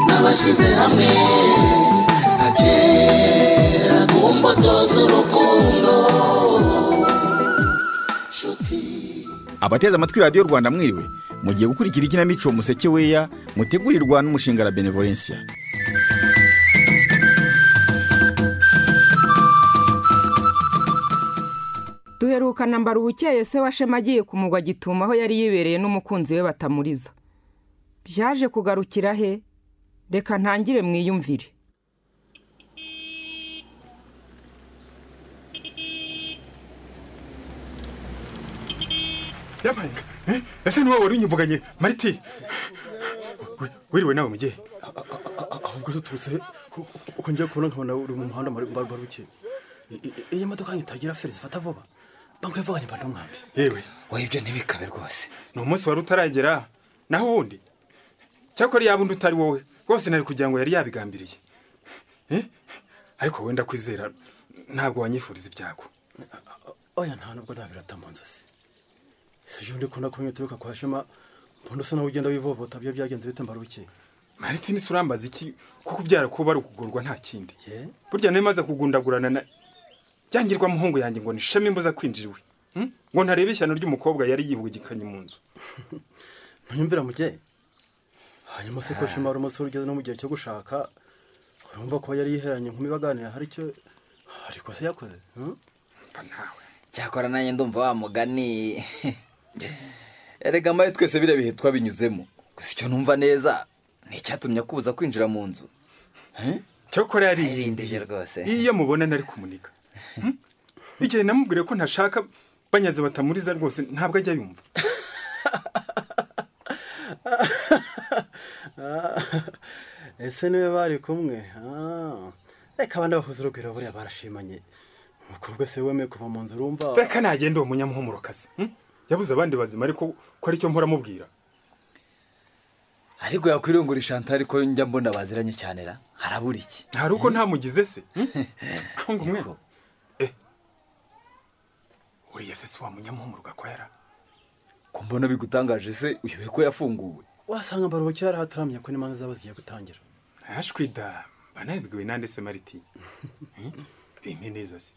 twashyize hamwe akera ku mbuto z'urukundo nshuti abateze amatwi radiyo rwanda mwiriwe mugiye gukurikira ikinamico museke weya mutegurirwa n'umushinga la benevolencia duheruka nambara ubukeye se wa shema agiye ku mugwa gituma aho yari yibereye n'umukunzi we batamuriza byaje kugarukira he reka ntangire mwiyumvire yamaye eh? ese ni wowe wari unyivuganye mariti We- wiriwe nawe mugihe ahubwo duturutse ku- ku- uko ngiye kubona nkabona uri mu muhanda mbarubaruke iyi modoka nkitagira feri zifata vuba bamwe vuba nimba n'umwambi yewe wowe ibyo ntibikabe rwose ni umunsi wari utaragera naho uwundi cyakora yaba undi utari wowe rwose nari kugira ngo yari yabigambiriye Eh? ariko wenda kwizera ntabwo wanyifuriza ibyago oya nta nubwo ntabirata mu nzozi si ejo ndi kubona ko nituruka kwa shema mbona usa nawe ugenda wivovota byo byagenze bite mbaruke mariti nise urambaza iki ko kubyara kuba ari ukugorwa nta kindi ye burya niba imaze kugundagurana na byangirwa muhungu yanjye ngo nisheme imbuza kwinjiriwe Hmm? ngo ntarebe ishyano ry'umukobwa yari yihugikanye mu nzu ntuyumvira mugihe hanyuma se ko shema ari umusore ugeze no mu gihe cyo gushaka urumva ko yari yiheranye nkumi baganira hari icyo hari ikosa yakoze hmm? mva nawe cyakora nanjye ndumva wa mugani erega mbaye twese biriya bihe twabinyuzemo gusa icyo numva neza ni icyatumye akubuza kwinjira mu nzu cyakora yaririmbye irindije rwose iyo mubona nari kumuniga Hmm? igihe namubwire ko ntashaka banyaze batamuriza rwose ntabwo ajya yumva ese niwe bari kumwe Ah. reka abandi bahuze urugwiro buriya barashimanye umukobwa se wemeye kuva mu nzu urumva reka nagende uwo munyamuhumurokazi Hmm? yabuze abandi bazima ariko ko aricyo mpora amubwira ariko yakwiriye ngo uri shantari ko njya mbona baziranye cyane ra harabura iki hari uko ntamugize se Hmm? aho ngo umwe Yego. Eh. uriya se si wa munyamuhumuruka ko yara ko mbona bigutangaje se uyobe ko yafunguwe wasanga mbarubuki yari ahataramye ko n'imanza zaba zigiye gutangira ashwida mba nabibwiwe nande se mariti Eh? bimpe neza se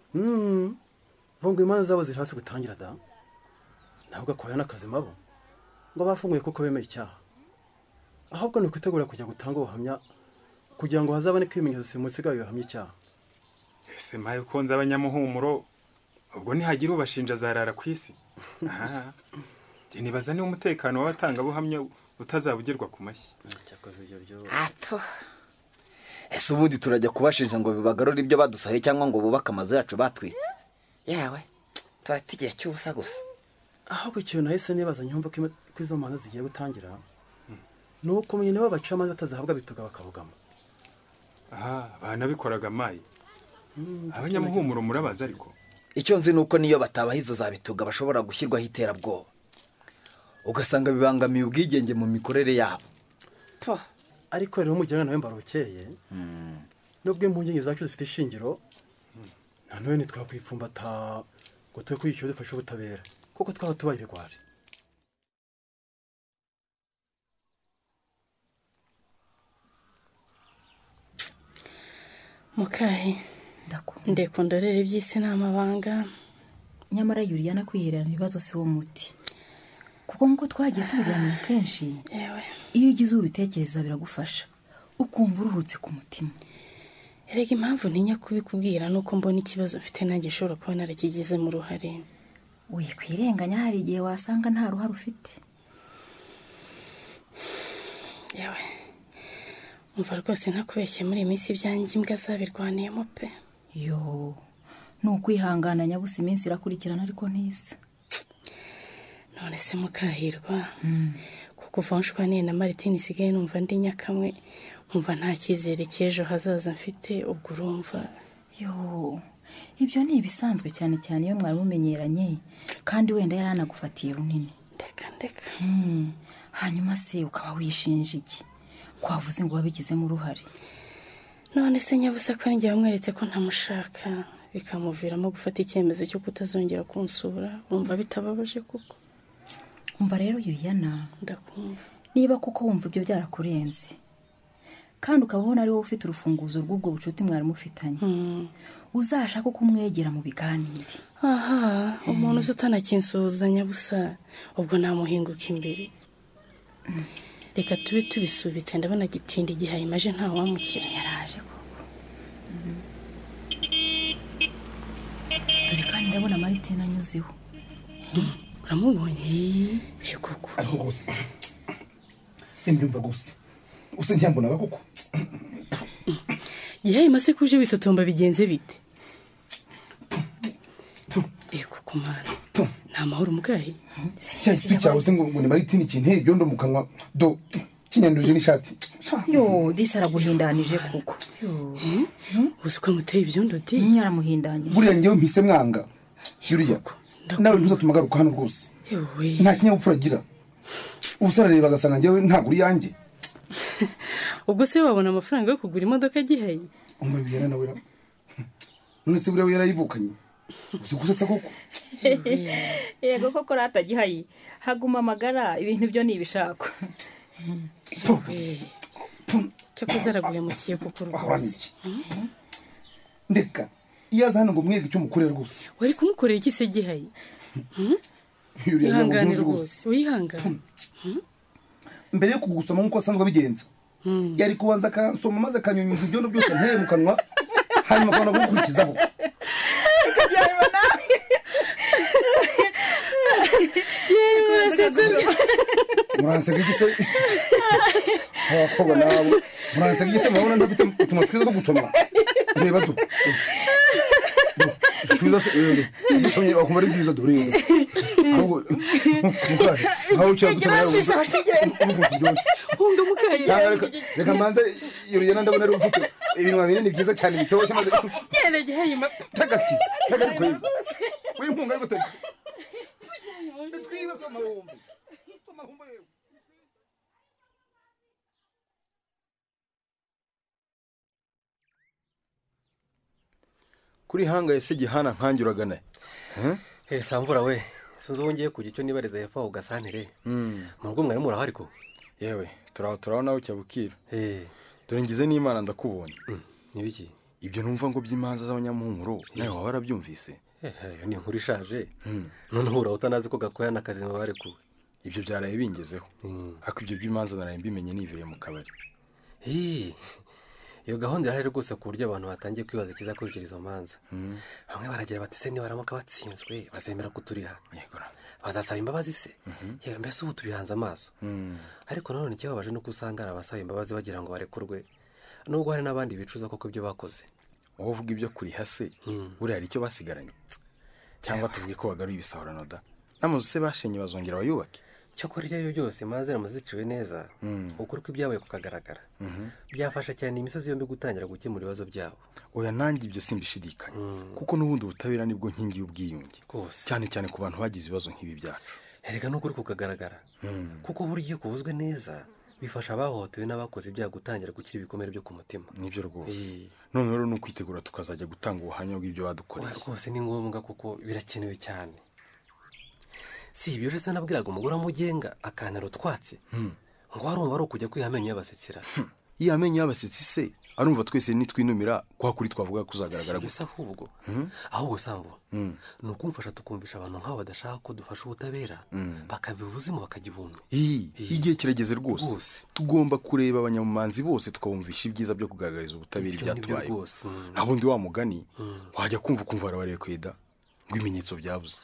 Mm. bo ngo imanza zabo ziri hafi gutangira da ntabwo akoya n'akazi mabo ngo bafunguye kuko bemeye icyaha ahubwo ni ukwitegura kujya gutanga ubuhamya kugira ngo hazaboneke ibimenyetso simusigaye bihamya icyaha ese maye ko nzi abanyamuhumuro ubwo nihagira ubashinja azarara ku isi Aha. Njye nibaza niba umutekano w'abatangabuhamya utazabugerwa ku mashyi cyakoze ibyo byo ato ese ubundi turajya kubashinja ngo bibagarure ibyo badusohoye cyangwa ngo bubake amazu yacu batwitse yawe turata igihe cy'ubusa gusa ahubwo ikintu nahise nibaza nyumva ko ima- ko izo manza zigiye gutangira ni uko nyine bo baciye amazi batazahabwa bituga bakabugama aha banabikoraga maye abanyamuhumuro murabaza ariko icyo nzi ni uko niyo batabaha izo za bituga bashobora gushyirwaho iterabwoba ugasanga bibangamiye ubwigenge mu mikorere yabo ariko rero umujyana nawe mbarukeye nubwo impungenge zacu zifite ishingiro nanone ntitwakwifumbata ngo tube kuri icyo dufashe ubutabera kuko twaba tubaye ibigwari mukahe ndeko ndorere iby'isi ni amabanga nyamara yuriya no kwihererana ibibazo si wo muti kuko nk'uko twagiye tubiganira kenshi yewe iyo ugize ubitekereza biragufasha ukumva uruhutse ku mutima erega impamvu ntinya kubikubwira ni uko mbona ikibazo mfite nanjye ushobora kuba narakigizemo uruhare wikwirenganya hari igihe wasanga nta ruhare ufite yewe umva rwose ntakubeshye muri iyi minsi ibyanjye imbwa zabirwaniyemo pe yo ni ukwihangana nyabusa iminsi irakurikirana ariko ntisa none se mukahirwa kuko uva nshwa niye na maritini isigaye numva ndi nyakamwe nkumva nta cyizere cy'ejo hazaza mfite ubwo urumva yo ibyo ni ibisanzwe cyane cyane iyo mwari mumenyeranye kandi wenda yari anagufatiye runini ndeka ndeka Hmm, hanyuma se ukaba wishinja iki kwavuze ngo wabigizemo uruhare none se nyabusa ko ninjye wamweretse ko ntamushaka bikamuviramo gufata icyemezo cyo kutazongera kunsura wumva bitababaje kuko umva rero yuriyana ndakumva niba kuko wumva ibyo byarakurenze kandi ukaba ubona ari wowe ufite urufunguzo rw'ubwo bucuti mwari mufitanye uzashake uko umwegera mu biganire aha umuntu uzi utanakinsuhuzanya busa ubwo namuhinguka imbere reka tube tubisubitse ndabona gitinda igihe ayimaje ntawamukira yaraje koko Mhm. dore kandi ndabona maritine anyuzeho uramubonye yego ko ariko rwose simbyumva rwose gusa ntiyambonaga kuko igihe ayimase kuje bisotomba bigenze bite yego ko mwana nta mahoro umubwayi cya kibi cyawe se ngo ngo ni maritini ikintu ibyondo mu kanwa do kinyanduje n'ishati yo disi araguhindanije kuko uzi uko amuteye ibyondo di nyine aramuhindanyije buriya ngewe mpise mwanga yuriya nawe ntuzatuma agaruka hano rwose yewe nta kinyabupfura agira ubu se arareba agasanga ngewe ntabwo uri yanjye ubwo se wabona amafaranga yo kugura imodoka agihaye umubiri yana nawe ra- none se buriya we yarayivukanye uzi gusetsa koko yego koko ratagihaye haguma amagara ibintu byo ni ibishako Po, cyo kuzaraguhemukiye kuko ahorana rwose iki ndeka iyo aza hano ngo mwege icyo mukorera rwose wari kumukorera iki se gihaye yuriya ntabwo ihangane byunze rwose rwose wihangane mbere yo kugusoma nk'uko asanzwe abigenza yari kubanza akansoma maze akanyunyuza ibyondo byose nteye mu kanwa hanyuma akabona kugukurikizaho muransega igise abakobwa nawe muransega igise murabona ntafite utuntu twiza two gusoma reba du twiza se eh, dusomye wakumva ari byiza dureba ahubwo mukaje nkaho ucyara dusoma nawe wumva- wumva uturyoshye hunga mukaye cyangwa reka- reka mbanze yurugendo ndabona ari ufite ibinwa binini byiza cyane bitoshye maze genda gihaye ma tagasi tagari kwe w'inkunga yo gutega ni twiza si amahumbi Si amahumbi yewe. kuri hanga ese gihana nkange uragana hesa mvura we sinzi uwo ngiye kujya icyo nibariza hepfo aho gasantere mu rugo mwari murahari ko yewe turaho turaho nawe cyabukira eee dore ngize n'imana ndakubonye n'ibiki ibyo numva ngo by'imanza z'abanyamuhuro nawe waba warabyumvise iyo ni inkuru ishaje noneho uraho utanazi ko gakoya n'akazi barekuwe ibyo byaraye bingezeho ariko ibyo by'imanza naraye mbimenye nibereye mu kabari Hii. iyo gahunda irahari rwose ku buryo abantu batangiye kwibaza ikizakurikira izo manza bamwe baragira bati se nibaramuka batsinzwe bazemera kuturiha yego ra. bazasaba imbabazi se yewe mbese ubu tubihanze amaso ariko nanone ikibabaje ni uko usanga hari abasaba imbabazi bagira ngo barekurwe nubwo hari n'abandi bicuza koko ibyo bakoze wowe uvuga ibyo kuriha se buriya hari icyo basigaranye cyangwa tuvuge ko wagaruye ibisahurano da n'amazu se bashenye bazongera bayubake cyakora ibyo ari byo byose imanza ziramaze ziciwe neza ukuri kw'ibyabaye kukagaragara byafasha cyane imisozi yombi gutangira gukemura ibibazo byabo oya nanjye ibyo simbishidikanya kuko n'ubundi ubutabera nibwo nkingi y'ubwiyunge Rwose. cyane cyane ku bantu bagize ibibazo nk'ibi byacu erega n'ukuri kukagaragara kuko burya iyo kuvuzwe neza bifasha abahohotewe n'abakoze ibyaha gutangira gukira ibikomere byo ku mutima nibyo rwose Iyi. none rero ni ukwitegura tukazajya gutanga ubuhamya bw'ibyo oya badukoreye rwose ni ngombwa kuko birakenewe cyane si ibyo rero se nabwiraga umugore wamugenga akantara utwatsi ngo warumva ari ukujya kwiha amenyo y'abasekera iyo amenyo y'abasetsi se arumva twese nitwinumira kwa kuri twavuga ko uzagaragara gusa ahubwo ahubwo sambu ni ukumfasha tukumvisha abantu nk'abo badashaka ko dufasha ubutabera bakabiha ubuzima bakagihumya iyi igihe kirageze Rwose. rwose tugomba kureba abanyamumanzi bose tukabumvisha ibyiza byo kugaragariza ubutabera Ibyo ni byo ibyatwaye rwose, mm. aho undi wa mugani wajya kumva ukumva barabareye kweda ngo ibimenyetso byabuze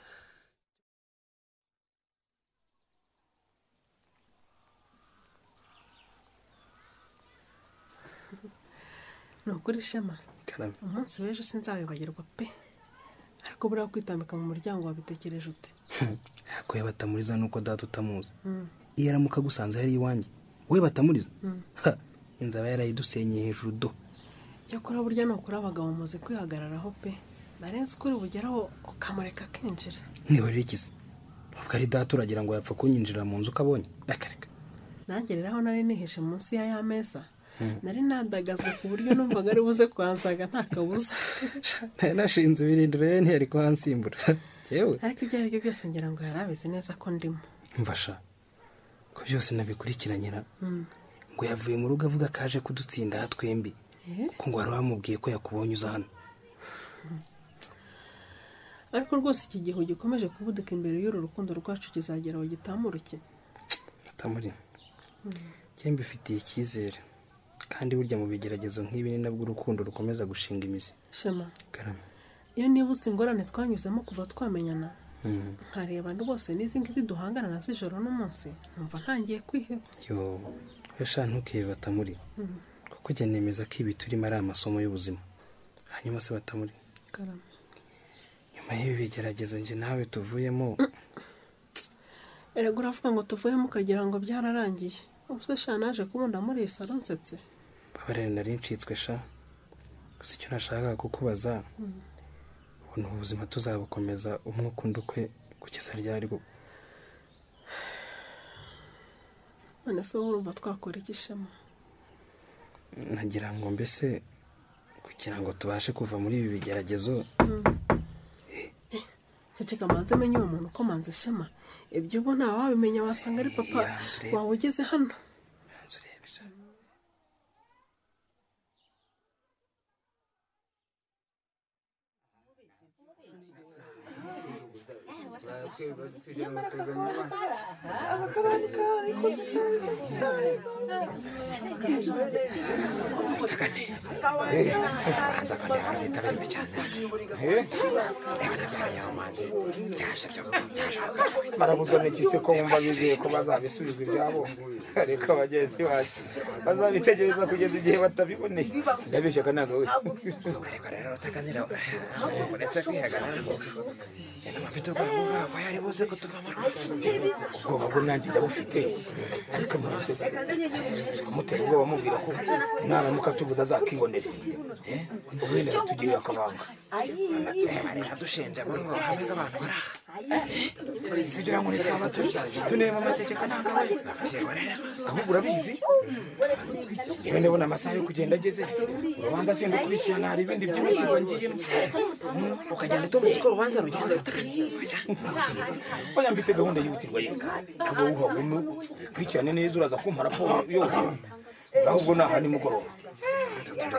ni ukuri shema umunsi w'ejo sinzawibagirwa pe ariko buriya kwitambika mu muryango wabitekereje ute ko yabatamuriza nuko data utamuzi iyo aramuka agusanze hari iwanjye we batamuriza Ha, inzaba yarayidusenyeye hejuru do cyakora burya ni ukuri abagabo muze kwihagararaho pe narenze ukuri bugeraho ukamureka akinjira nihorera ikisi ntabwo ari data uragira ngo yapfa kunyinjira mu nzu uko abonye rakareka nanjye rero aho nari nihishe munsi ya ya meza nari nandagazwa ku buryo numvaga ari buze kuhansaga nta kabuza nari nashinze ibirindiro rero ntiyari kuhansimbura yewe ariko ibyo ari byo byose ngira ngo yari abizi neza ko ndimo mfasha ko byose nabikurikiranyira ngo yavuye mu rugo avuga ko aje kudutsinda twembi kuko ngo wari wamubwiye ko yakubonye uza hano ariko rwose iki gihe gikomeje kubuduka imbere y'uru rukundo rwacu kizagera aho gitamuruke batamuri njye mbifitiye icyizere kandi burya mu bigeragezo nk'ibi ni nabwo urukundo rukomeza gushinga imizi shema Karame. iyo nibutse ingorane twanyuzemo kuva twamenyana Mm. nkareba rwose n'izi ngizi duhangana na z'ijoro n'umunsi numva ntangiye kwiheba yo yasha ntukebe batamuri Mm. kuko njya nemeza ko ibi turimo ari amasomo y'ubuzima hanyuma se batamuri Karame. nyuma y'ibi bigeragezo njye nawe tuvuyemo erega uravuga ngo tuvuyemo ukagira ngo byararangiye ubuse sha naje kubunda muri salo nsetse babarira nari ncitswe sha gusa icyo nashakaga kukubaza Mm. ubu ubuzima tuzabukomeza umwe ukunda ukwe kugeza ryarwo none se wowe urumva twakora iki shema nagira ngo mbese kugira ngo tubashe kuva muri ibi bigeragezo ceceka manze menye uwo muntu ko manze shema ibyo ubu ntawe wabimenya wasanga ari papa wawe ugeze hano barabuzwa n'iki se ko bumva bizeye ko bazabisubizwa ibyabo ariko bagenzi bacu bazabitegereza kugeza igihe batabiboneye ndabeshyaka ntabwo we uretse kwihagarara mfite ubwoba bwabo yari buze kutuva mu rugo ubwoba bwo nanjye ndabufite ariko murutse kumutera ubwoba mubwira ko naramuka tuvuze azakibonera Eh, ubundi aratugirira akabanga dushinja muri ubu ruhame rw'abantu bari aha sibyo ngo twaba turi tunema amateke kananga we ahubwo urabizi yewe ndabona amasaha yo kugenda ageze urubanza sindukurikirana hari ibindi byihutirwa ngiyemo ukagenda utomuza uko urubanza rugenda oya mfite gahunda yihutirwa yega kuba wuhagume ukurikirane neza uraza kumpa raporo yose ahubwo ni aha nimugoroba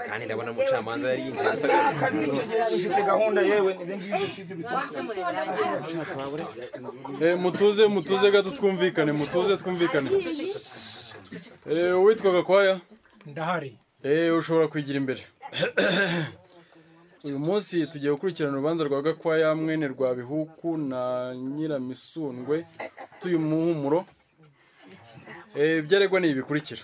kandi ndabona umucamanza yari yinjiye akazi icyo gihe dufite gahunda yewe ni ibyo ngibyo mutuze mutuze gato twumvikane mutuze twumvikane Eh, uwitwa gakwaya ndahari Eh, ushobora kwigira imbere uyu munsi tugiye gukurikirana urubanza rwa gakwaya mwene rwa bihuku na nyiramisundwe tuyu muhumuro Eh, ibyaregwa ni ibi bikurikira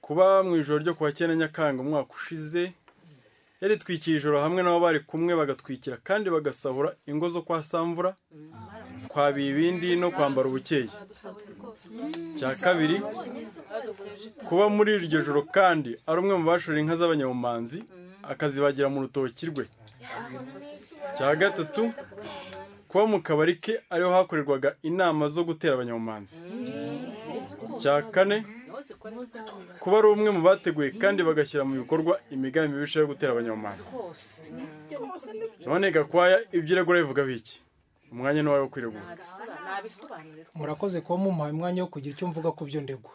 kuba mu ijoro ryo kuwa cyenda nyakanga umwaka ushize yaritwikiye ijoro hamwe n'abo bari kumwe bagatwikira kandi bagasahura ingo zo kwa samvura kwa bibindi no kwambara ubukeye cya kabiri kuba muri iryo joro kandi ari umwe mu bashora inka z'abanyabumanzi akazibagira mu rutoki rwe cya gatatu kuba mu kabari ke ariho hakorerwaga inama zo gutera abanyabumanzi cya kane kuba ari umwe mu bateguye kandi bagashyira mu bikorwa imigambi mibisha yo gutera abanyabumanzi none gakwaya ibyo iregura bivuga biki umwanya ni uwawe wo kwiregura murakoze kuba mumpaye umwanya wo kugira icyo mvuga ku byo ndegwa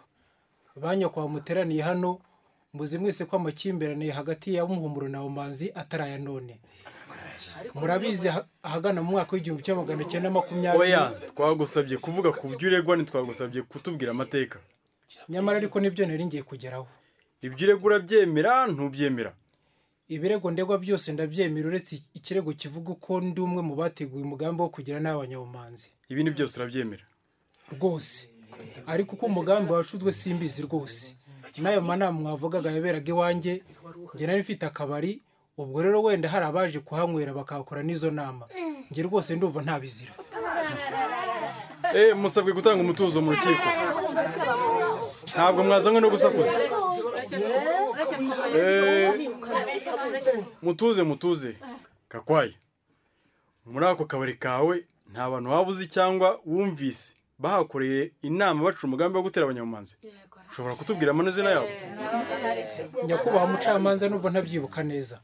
banyakwa muteraniye hano muzi mwese ko amakimbirane hagati ya muhumuro na bumanzi atari aya none murabizi ah- ahagana mu mwaka w'igihumbi cya magana cyenda makumyabiri oya twagusabye kuvuga ku byo uregwa ntitwagusabye kutubwira amateka nyamara ariko nibyo nari ngiye kugeraho ibyo uregura byemera ntubyemera ibirego ndegwa byose ndabyemera uretse ikirego kivuga ko ndi umwe mu bateguye umugambi wo kugira n'abanyabumanzi ibi ni byose urabyemera rwose ariko uko umugambi wacuzwe simbizi rwose n'ayo manama mwavugaga yaberaga iwanjye njye nari mfite akabari ubwo rero wenda hari abaje kuhanywera bakahakora n'izo nama njye rwose ndumva ntabizira eh musabwe gutanga umutuzo mu rukiko ntabwo mwazanywe no gusakuza mutuze mutuze gakwaye muri ako kabari kawe nta bantu waba uzi cyangwa wumvise bahakoreye inama bacura umugambi wo gutera abanyamumanzi ushobora kutubwira amazina yabo nyakubahwa mucamanza nubwo ntabyibuka neza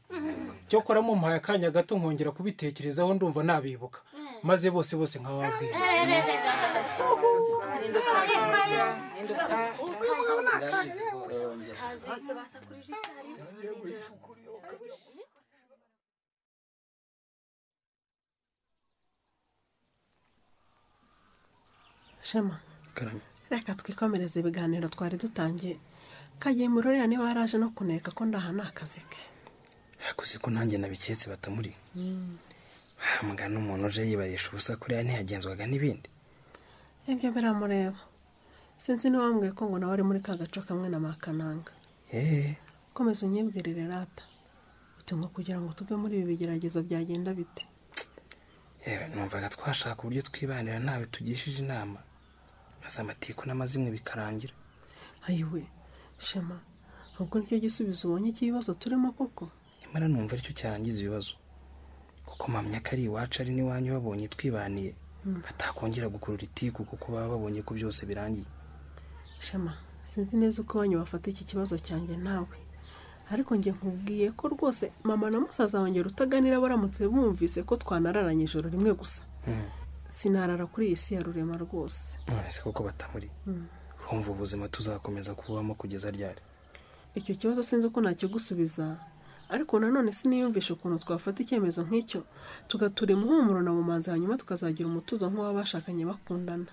cyokora mumpaye akanya gato nkongera kubitekerezaho ndumva nabibuka maze bose bose nkababwira shema reka twikomereze ibiganiro twari dutangiye kagiye muri uriya niba yaraje no kuneka ko ndahana akazi ke hakuze ko nanjye nabiketse batamuri hambwa n'umuntu uje yibarisha ubusa kuriya ntiyagenzwaga n'ibindi ibyo biramureba sinzi n'iwambwiye ko ngo nawe ari muri ka gace kamwe na makananga eee komeza unyibwirire rata uti ngo kugira ngo tuve muri ibi bigeragezo byagenda bite yewe numvaga twashaka uburyo twibanira ntawe tugishije inama maze amatiku n'amazimwe bikarangira ayiwe shema ubwo nicyo gisubizo ubonye cy'ibibazo turimo koko nyamara numva aricyo cyarangiza ibibazo kuko mpamya ko ari iwacu ari n'iwanyu babonye twibaniye Mm. batakongera gukurura itiku kuko baba babonye ko byose birangiye shema sinzi neza uko wanyu bafata iki kibazo cyanjye nawe ariko njye nkubwiye ko rwose mama na musaza wanjye rutaganira baramutse bumvise ko twanararanye ijoro rimwe gusa Mm. sinarara kuri iyi si ya rurema rwose none se koko batamuri Mm. urumva ubuzima tuzakomeza kububamo kugeza ryari icyo kibazo sinzi uko nakigusubiza ariko nanone siniyumvisha ukuntu twafata icyemezo nk'icyo tugatura imuhumuro na mumanzi hanyuma tukazagira umutuzo nk'uw'abashakanye bakundana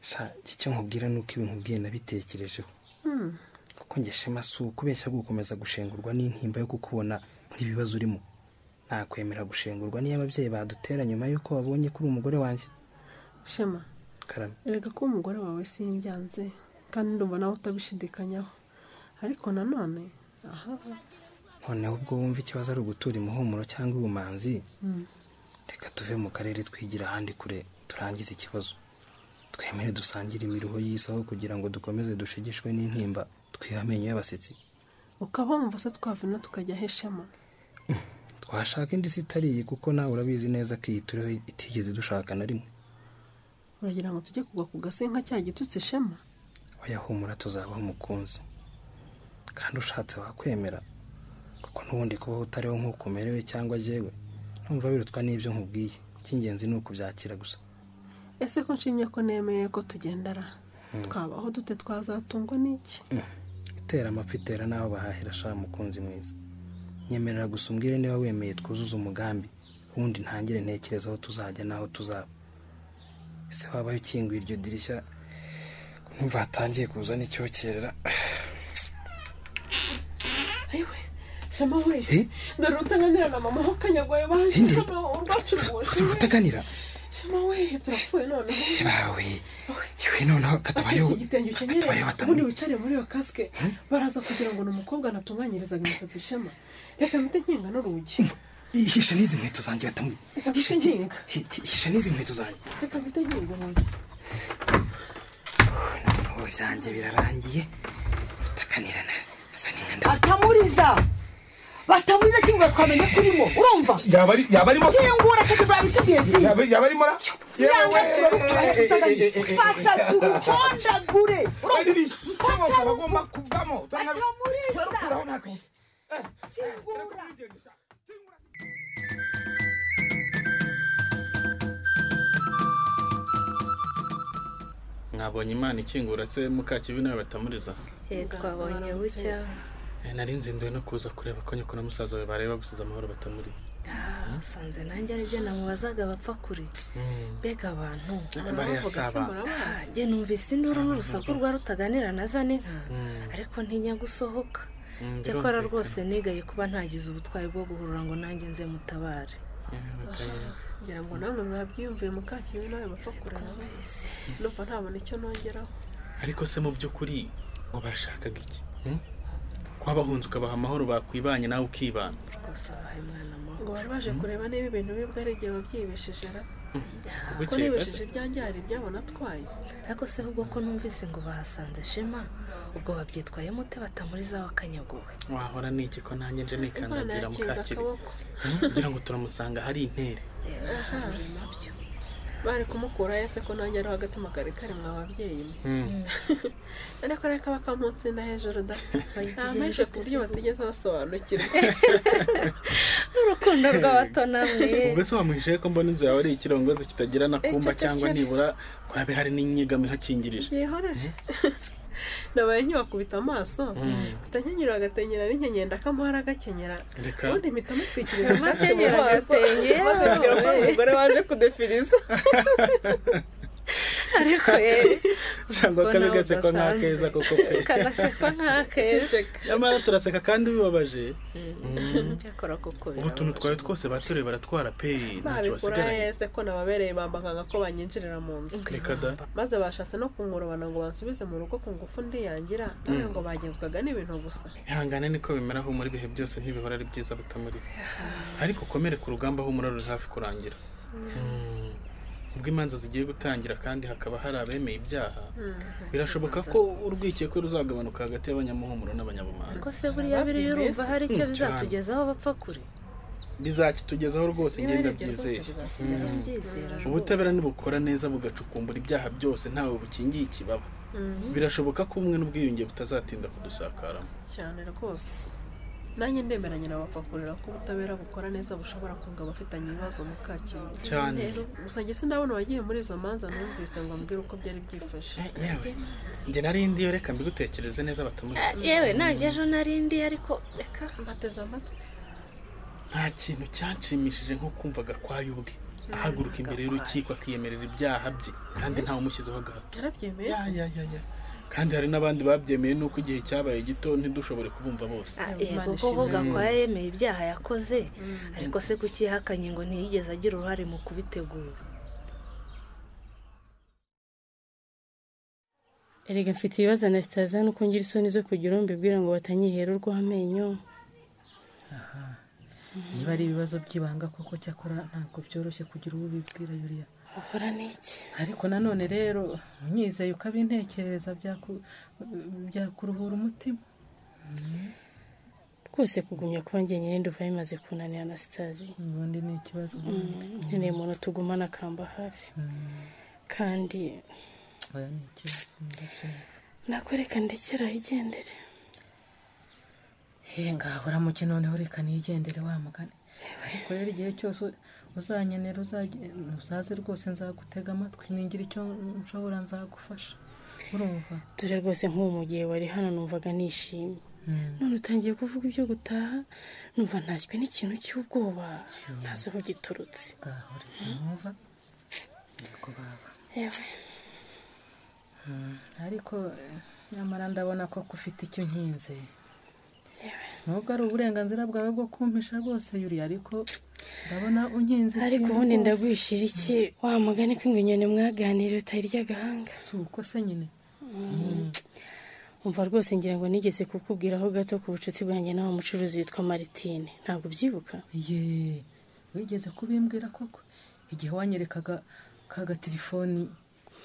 sha iki cyo nkubwira ni uko ibi nkubwiye nabitekerejeho Hmm. kuko njye shema si ukubeshya gukomeza gushengurwa n'intimba yo kukubona nk'ibibazo urimo nakwemera gushengurwa n'iyo ababyeyi badutera nyuma y'uko babonye kuri umugore wanjye shema karame erega ko umugore wawe simbyanze kandi ndumva nawe utabishidikanyaho ariko nanone aha noneho ubwo wumva ikibazo ari ugutura imuhumuro cyangwa ubumanzi Mm. reka tuve mu karere twigira ahandi kure turangize ikibazo twemere dusangire imiruho y'isaho kugira ngo dukomeze dushegeshwe n'intimba twiha amenyo y'abasetsi ukaba wumva se twavuna tukajya he shema twashaka indi si itari iyi kuko nawe urabizi neza ko iyi turiho itigeze dushaka na rimwe uragira ngo tujye kugwa ku gasi nka cya gitutsi shema oya humura tuzabaho umukunzi kandi ushatse wakwemera kuko n'ubundi kubaho utariho nk'uko umerewe cyangwa jyewe numva birutwa n'ibyo nkubwiye icy'ingenzi ni ukubyakira gusa ese ko nshimye ko nemeye ko tugendara Mm. twabaho dute twazatungwa n'iki itera amapfa itera n'aho bahahira shaka mukunzi mwiza nyemerera gusa umbwire niba wemeye twuzuza umugambi ubundi ntangire ntekereza aho tuzajya n'aho tuzaba ese wabaye ukinguye iryo dirishya nkumva hatangiye kuza n'icyokerera ayiwe shema we dore utaganira na mama aho kanyagwaye baje shema urwacu rwose utaganira shema we turapfuye noneho bawe iwe noneho katubayeho Iki gitenge ukenyereye ubundi wicare muri iyo kasike baraza kugira ngo ni umukobwa natunganyirizaga imisatsi shema reka mpite nkinga n'urugi ihishe n'izi nkweto zanjye batamuye reka mpite nkinga ihishe n'izi nkweto zanjye reka mpite nkinga urugi ubu byanjye birarangiye utaganirana asa n'inka batamuriza batamuriza kimwe twamenya ko urimo urumva yaba arimo se? kingura kuko babitubwiye byinshi Yaba- yaba arimo ara- Yanga Yewe! turarutura tutaganye. Fasha tugukonjagure. Ari ibishoboka bagomba kuvamo. Turarukuraho nta kabuza. Eh, turarukuraho nta kabuza. mwabonye imana ikingura se mukakibi nawe batamuriza Eh, twabonye bucya Eh, nari nzinduwe no kuza kureba ko nyoko na musaza we bareba gusiza amahoro batamuri Ah, usanze nanjye aribyo namubazaga bapfa kure mbega abantu Ah, barayasaba. Ah, njye numvise induru n'urusaku rwa rutaganira na za n'inka ariko ntinya gusohoka cyakora rwose nigaye kuba ntagize ubutwari bwo guhurura ngo nanjye nze mutabare ngira ngo namwe mwabyiyumviye mukakiwe nawe bapfa kureba numva ntabona icyo nongeraho ariko se mu by'ukuri ngo bashakaga iki hmm? kuba bahunze ukabaha amahoro bakwibanye nawe ukibana rwose abahaye umwana ngo bari baje kureba niba ibintu bibwe ari igihe babyibeshije ra ko Bukeye gato. nibeshije ibyanjye hari ibyabo natwaye ariko se ahubwo ko numvise ngo bahasanze shema ubwo babyitwayemo ute batamuriza wakanyaguwe wahora niki ko nanjye nje nikandagira Imana yakinze mukakibi akaboko. Hmm? ngira ngo turamusanga hari intere aha bari kumukura yese ko nanjye ariho agatima kare kare mwa babyeyi mwe Hmm. ariko reka bakamunsinda hejuru da nta menshi ku buryo batigeze basobanukirwa urukundo rw'abato namwe ubwo se wamuhishe ko mbona inzu yawe ari ikirongozi kitagira na kumba Ececekere. cyangwa nibura ko habe hari n'inyegamo ihakingirije yehoreje nabaye nkiwakubita amaso utanyanyura agatenyera n'inkenyeri ndakamuhara agakenyera Reka. ubundi mpita mutwikiriza Amakenyera agatenge, maze mbwira ko ari wowe. umugore waje kudefiriza ariko ye cyangwa Ubwo nawe kabigasekwa udasanzwe. nk'akeza koko pe kanasekwa nk'akeza nyamara turaseka kandi bibabaje cyakora koko ubu tuntu twawe twose batoreye baratwara pe ntacyo babikora basigaranye yese ko nababereye bambanganga ko banyinjirira mu nzu reka da maze bashatse no kunkurubana ngo bansubize mu rugo ku ngufu ndiyangira dore ngo bagenzwaga n'ibintu gusa ihangane niko bimera aho muri bihe byose ntibihora ari byiza butamuri ariko ukomere ku rugamba aho umuriro uri hafi kurangira Mm. ubwo imanza zigiye gutangira kandi hakaba hari abemeye ibyaha birashoboka ko urwikekwe ruzagabanuka hagati y'abanyamuhumuro n'abanyabumanga ko se buriya biri urumva hari icyo bizatugezaho bapfa kure bizakitugezaho rwose Niba ngenda ari ibyo rwose byizeye bizasigaye Mm. byizera rwose. ubutabera nibukora neza bugacukumbura ibyaha byose ntawe bukingiye ikibaba Mhm. birashoboka ko ubumwe n'ubwiyunge butazatinda kudusakaramo cyane rwose nanjye ndemeranya na bafakurira ko ubutabera bukora neza bushobora kunga abafitanye ibibazo mu kakibu Cyane. gusa njye sinabona abagiye muri izo manza numvise ngo ambwire uko byari byifashe yewe njye nari ndiyo reka mbigutekereze neza batamuri Eh, yewe nanjye ejo narindi ariko reka mbateze amatwi nta kintu cyanshimishije nko kumvaga kwa yubwe ahaguruka imbere y'urukiko akiyemerera ibyaha bye kandi ntawe umushyizeho agahato yarabyemeye Ya, ya, ya, ya. kandi hari n'abandi babyemeye nuko igihe cyabaye gito ntidushobore kubumva bose Ah, yego koko gakora yemeye ibyaha yakoze ariko se kukihakanye ngo ntiyigeze agira uruhare mu kubitegura erega mfite ibibazo anasitaza nuko ngira isoni zo kugira uwo mbibwira ngo batanyihera urw'amenyo niba ari ibibazo by'ibanga koko cyakora ntabwo byoroshye kugira uwo ubibwira yuriya uhora n'iki ariko nanone rero unyizeye ukabintekereza byaku- byakuruhura umutima rwose kugumya kuba njyenyine nduva bimaze kunanira anasitazi ubundi ni ikibazo nkeneye umuntu tugumana akamba hafi kandi oya ni ikibazo ndabyumva. nakwereka ndekera yigendere he ngaho uramuke noneho reka nigendere wa mugani ariko rero igihe cyose uzanyenera uzage- uzaze rwose nzagutega amatwi ningira icyo nshobora nzagufasha urumva dore rwose nk'ubu mu gihe wari hano numvaga nishimye none utangiye kuvuga ibyo gutaha numva ntashywe n'ikintu cy'ubwoba ntazi aho giturutse ngaho reka numva niko baba yewe Mm, ariko eh, nyamara ndabona ko ufite icyo nkinze nubwo ari uburenganzira bwawe bwo kumpisha rwose yuri ariko ndabona unkinze ariko ubundi ndagwishira iki wa mugani ko ingwinyoni mwaganira utarya agahanga si uko se nyine umva rwose ngira ngo nigeze kukubwiraho gato ku bucuti bwanjye n'aho mucuruzi witwa maritine ntabwo ubyibuka ye wigeze kubimbwira koko igihe wanyerekaga ka gatelefoni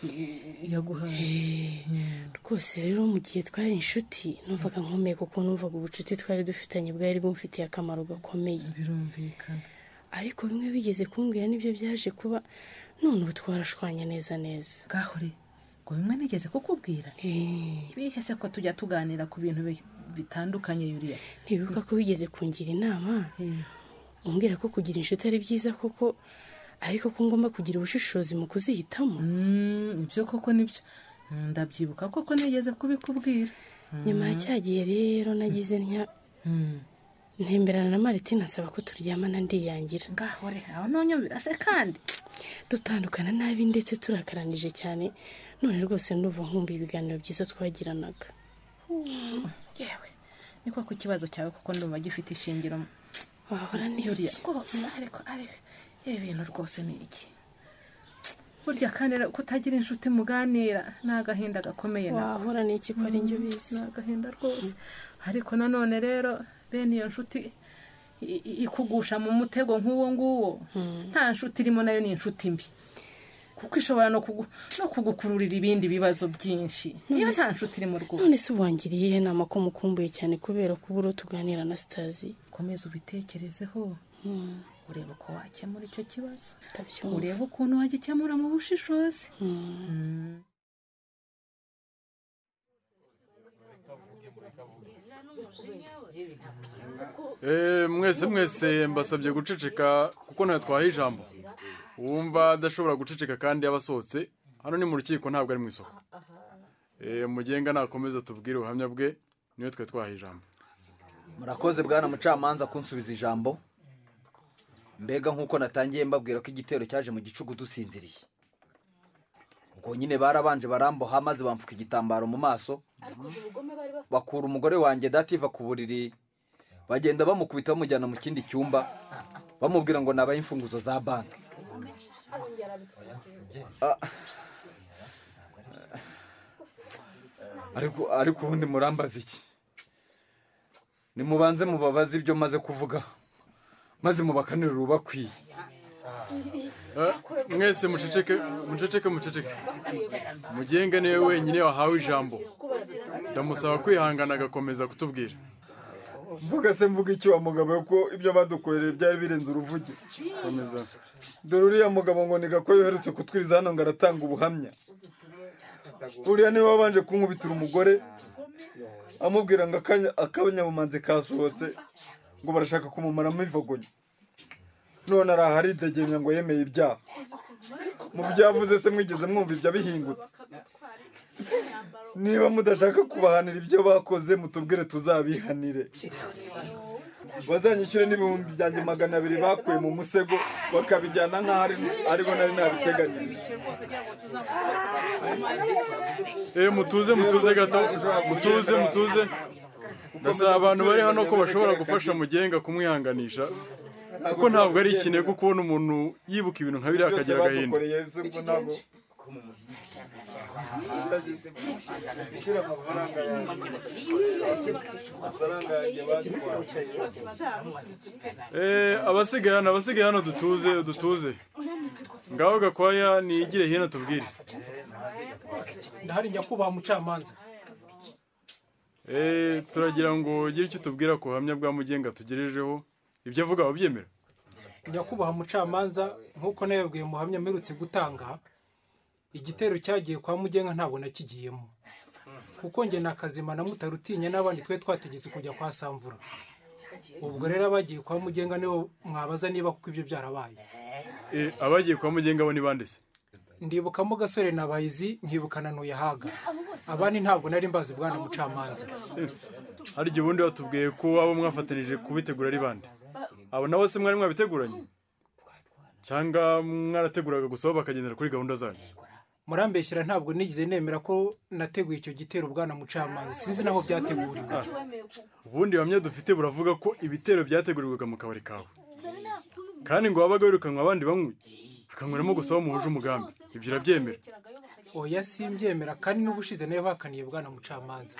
eh, yaguhaye rwose rero mu gihe twari inshuti numvaga nkomeye kuko numvaga ubucuti twari dufitanye bwari bumfitiye akamaro gakomeye birumvikana ariko bimwe bigeze kumbwira nibyo byaje kuba none ubu twarashwanye neza neza gahure ngo bimwe nigeze kukubwira ibihe se ko tujya tuganira ku bintu bi- bitandukanye yuriya ntibibuka ko wigeze kungira inama umbwira ko kugira inshuti ari byiza koko ariko ko ngomba kugira ubushishozi mu kuzihitamo ibyo koko nibyo ndabyibuka koko nigeze kubikubwira nyuma ya cya gihe rero nagize ntya ntemberana na maritine asaba ko turyamana ndiyangira ngahore aho ntunyumvira se kandi dutandukana nabi ndetse turakaranije cyane none rwose ndumva nkumbi ibiganiro byiza twagiranaga yewe niko ku kibazo cyawe kuko ndumva gifite ishingiro wahora n'iki? Yuriya, rwose ariko ariko ibi bintu rwose ni iki burya kandi rero kutagira inshuti muganira ni agahinda gakomeye nako wahora n'iki ko ari njye ubizi ni agahinda rwose ariko nanone rero bene iyo nshuti i- i- ikugusha mu mutego nk'uwo nguwo nta nshuti irimo nayo ni inshuti mbi kuko ishobora no kugu- no kugukururira ibindi bibazo byinshi iyo nta nshuti irimo rwose none se ubangiriye iyihe nama ko mukumbuye cyane kubera ko uburo tuganira na sitazi komeza ubitekerezeho urebe uko wakemura icyo kibazo Ndabyumva. urebe ukuntu wagikemura mu bushishozi Mm. Eh, mwese mwese mbasabye guceceka kuko ntawe twahaye ijambo uwumva adashobora guceceka kandi yaba asohotse hano ni mu rukiko ntabwo ari mu isoko Eh, mugenga nakomeza tubwire ubuhamya bwe niwe twe twahaye ijambo murakoze bwana mucamanza kunsubiza ijambo mbega nk'uko natangiye mbabwira ko igitero cyaje mu gicugu dusinziriye ubwo nyine barabanje baramboha maze bamfuka igitambaro mu maso bakura umugore wanjye dativa ku buriri bagenda bamukubita bamujyana mu kindi cyumba bamubwira ngo nabaye imfunguzo za banki Ah. ariko ariko ubundi murambaza iki nimubanze mubabaze ibyo maze kuvuga maze mubakanire urubakwiye Eh, mwese muceceke muceceke muceceke mugenga niwe wenyine wahawe ijambo ndamusaba kwihangana agakomeza kutubwira mvuga se mvuga iki wa mugabo ko ibyo badukoreye byari birenze uruvuge komeza dore uriya mugabo ngo ni gako yoherutse kutwiriza hano ngo aratanga ubuhamya uriya niwe wabanje kunkubitira umugore amubwira ngo akanya- akanyabumanzi kasohotse ngo barashaka kumumaramo ivagonye none araha aridegenya ngo yemeye ibyaha mu byavuze se mwigeze mwumva ibyo bihingutse niba mudashaka kubahanira ibyo bakoze mutubwire tuzabihanire bazanyishyure n'ibihumbi byanjye magana abiri bakuye mu musego bakabijyana n'aho ari- ariho nari nabiteganyije Eh, mutuze mutuze gato mutuze mutuze ndasaba abantu bari hano ko bashobora gufasha mugenga kumwihanganisha kuko ntabwo ari ikinego kubona umuntu yibuka ibintu nka biriya akagira agahinda Eh, abasigaye hano abasigaye hano dutuze dutuze ngaho gakwaya nigire hino tubwire ndahari nyakubahwa mucamanza Eh, turagira ngo ugire icyo tubwira ku buhamya bwa mugenga tugejejeho ibyo avuga wabyemera nyakubahwa mucamanza nk'uko nayabwiye muhamya mperutse gutanga igitero cyagiye kwa mugenga ntabwo nakigiyemo kuko njye na kazima na mutarutinya n'abandi twe twategetse kujya kwa samvura ubwo rero abagiye kwa mugenga nibo mwabaza niba kuko ibyo byarabaye Eh, abagiye kwa mugenga bo ni bande se ndibukamo gasore na bayizi nkibuka na ntuyahaga abandi ntabwo nari mbazi bwana mucamanza hari igihe ubundi batubwiye ko abo mwafatanije kubitegura ari bande abo nabo se mwari mwabiteguranye cyangwa mwarateguraga gusa bo bakagendera kuri gahunda zanyu murambeshyira ntabwo nigeze nemera ko nateguye icyo gitero bwana mucamanza sinzi naho byateguriwe Ah, ubundi buhamya dufite buravuga ko ibitero byategurirwaga mu kabari kawe kandi ngo wabaga wirukanwa abandi banywi hakanyweramo gusa aho muhuje umugambi ibyo urabyemera oya simbyemera kandi n'ubushize nayo bahakaniye bwana mucamanza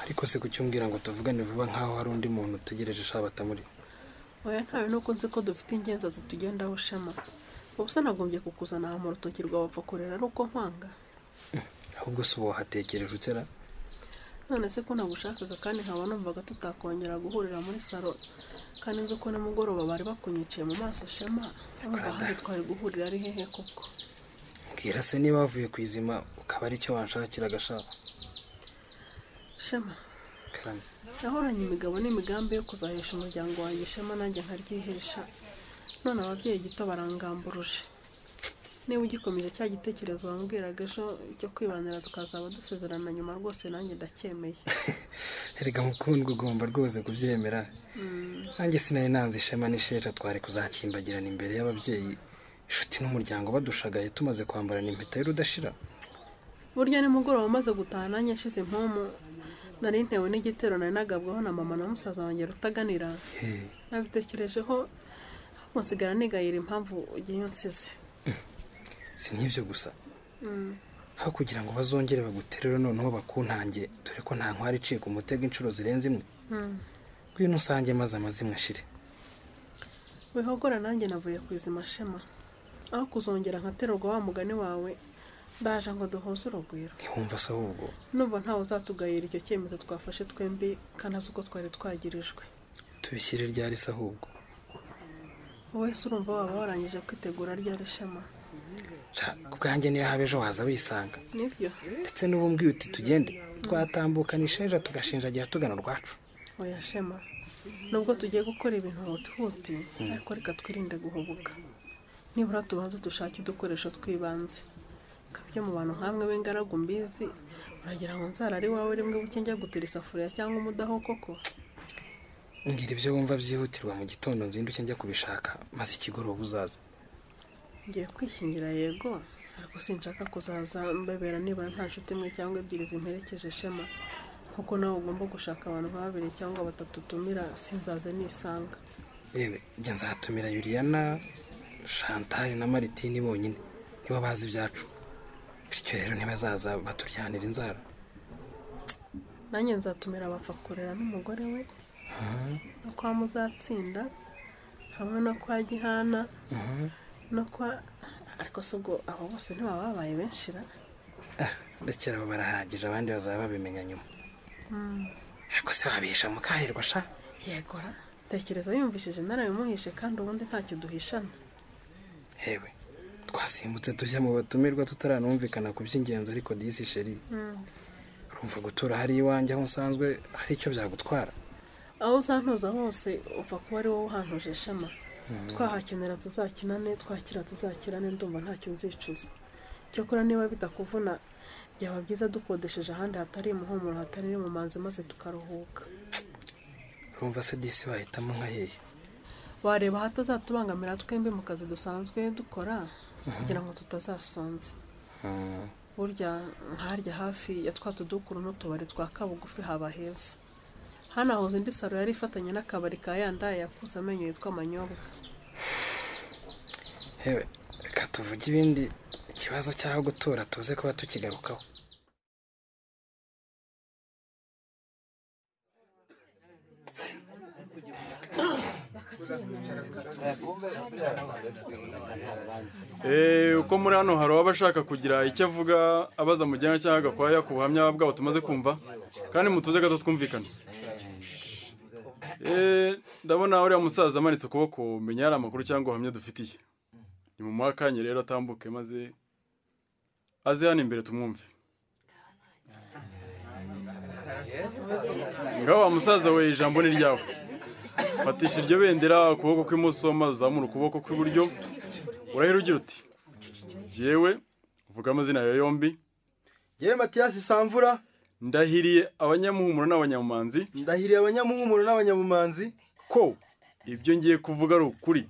ariko se kucyumbwira ngo tuvugane vuba nk'aho hari undi muntu utegereje ushaka batamuri oya ntawe nuko nzi ko dufite ingenzi zitugendaho shema ubu se nagombye kukuzana aha mu rutoki rwawe wapfa kurera ari uko nkwanga ahubwo si ubu wahatekereje utera none se ko nagushakaga kandi nkaba numvaga tutakongera guhurira muri salo kandi nzi ko nimugoroba bari bakunyiciye mu maso shema urumva ahandi twari guhurira ari hehe koko mbwira se niba wavuye ku izima ukaba ari cyo wanshakira agashaka shema karame nahoranye imigabo n'imigambi yo kuzahesha umuryango wanjye ishema nanjye nkaryihesha none ababyeyi gito barangamburuje niba ugikomeje cya gitekerezo wambwiraga ejo cyo kwibanira tukazaba dusezerana nyuma rwose nanjye ndacyemeye erega mukundwa ugomba rwose kubyemera Mm. nanjye sinari nanze ishema n'isheja twari kuzakimbagirana imbere y'ababyeyi inshuti n'umuryango badushagaye tumaze kwambarana impeta y'urudashira burya nimugoroba umaze gutaha nanjye nshize impumu nari ntewe n'igitero nari nagabwaho na mama na musaza wanjye rutaganira nabitekerejeho ahubwo nsigara nigayira impamvu ugiye unsize si n'ibyo gusa Mm. aho kugira ngo bazongere baguterere noneho bakuntange dore ko nta nkwari iciye ku mutego inshuro zirenze imwe Mm. ngwino usange maze amazimwe ashire wihogora nanjye navuye ku izima shema aho kuzongera nkaterurwa wa mugani wawe ndaje ngo duhuze urugwiro ntiwumva se ahubwo numva ntawe uzatugayira icyo cyemezo twafashe twembi kandi azi uko twari twagirijwe tubishyire ryari se ahubwo wowe se urumva waba warangije kwitegura rya rishema ku bwanjye niyo haba ejo haza wisanga nibyo ndetse n'ubumbwiye uti tugende twatambuka nisheja tugashinjagira tugana urwacu oya shema nubwo tugiye gukora ibintu hutihuti ariko reka twirinde guhubuka nibura tubanze dushake udukoresho tw'ibanze kabyo mu bantu nk'amwe b'ingaragu mbizi uragira ngo nzara ari wawe rimwe buke njya gutira isafuriya cyangwa umudaho koko ngira ibyo wumva byihutirwa mu gitondo nzinduke njya kubishaka maze ikigoroba uzaza ngiye kwishingira yego ariko sinshaka kuzaza mbebera nibura nta nshuti imwe cyangwa ebyiri zimperekeje shema kuko nawe ugomba gushaka abantu nka babiri cyangwa batatu utumira sinzaze nisanga yewe njya nzatumira yuriyana shantari na maritini bonyine nibo bazi ibyacu bityo rero ntibazaza baturyanira inzara nanjye nzatumira abapfa kurera n'umugore we no kwa muzatsinda hamwe no kwa gihana no kwa ariko se ubwo abo bose ntibaba babaye benshi ra ndakira abo barahagije abandi bazaba babimenya nyuma Mm. ariko se wabesha mukahirwa sha yego ra tekereza yumvishije narabimuhishe kandi ubundi ntacyo duhishana hewe twasimbutse tujya mu batumirwa tutaranumvikana ku by'ingenzi ariko disi sheri Mm. urumva gutura hari iwanjye aho usanzwe hari icyo byagutwara aho uzantuza hose upfa kuba ari wowe uhantuje shema Mm. twahakenera tuzakinane twakira tuzakirane ndumva ntacyo nzicuza cyakora niba bitakuvuna byaba byiza dukodesheje ahandi hatari imuhumuro hatari n'imumanzi maze tukaruhuka urumva se disi wahitamo nka hehe wareba ahatazatubangamira twembi mu kazi dusanzwe dukora kugira ngo tutazasonza Mm. burya nkaharya hafi ya twa tudukuru n'utubari twa kabugufi haba heza hano ahuza indi saro yari ifatanye n'akabari ka yanda yakuze amenyo yitwa amanyobwa hewe reka tuvuge ibindi ikibazo cy'aho gutura tuze kuba tukigarukaho Eh, uko muri hano hari abashaka kugira icyo avuga abaza mujyana cyangwa agakwaya ku buhamya bwabo tumaze kumva kandi mutuze gato twumvikane Eh, ndabona uriya musaza amanitse ukuboko menya hari amakuru cyangwa ubuhamya dufitiye ni mu akanya rero atambuke maze aze hano imbere tumwumve ngaho wa musaza we ijambo ni ryawe fatisha iryo bendera ukuboko kw'imoso maze uzamura ukuboko kw'iburyo urahera ugira uti yewe uvuga amazina yawe yombi yewe matiyasi samvura ndahiriye abanyamuhumuro n'abanyamumanzi ndahiriye abanyamuhumuro n'abanyamumanzi ko ibyo ngiye kuvuga ari ukuri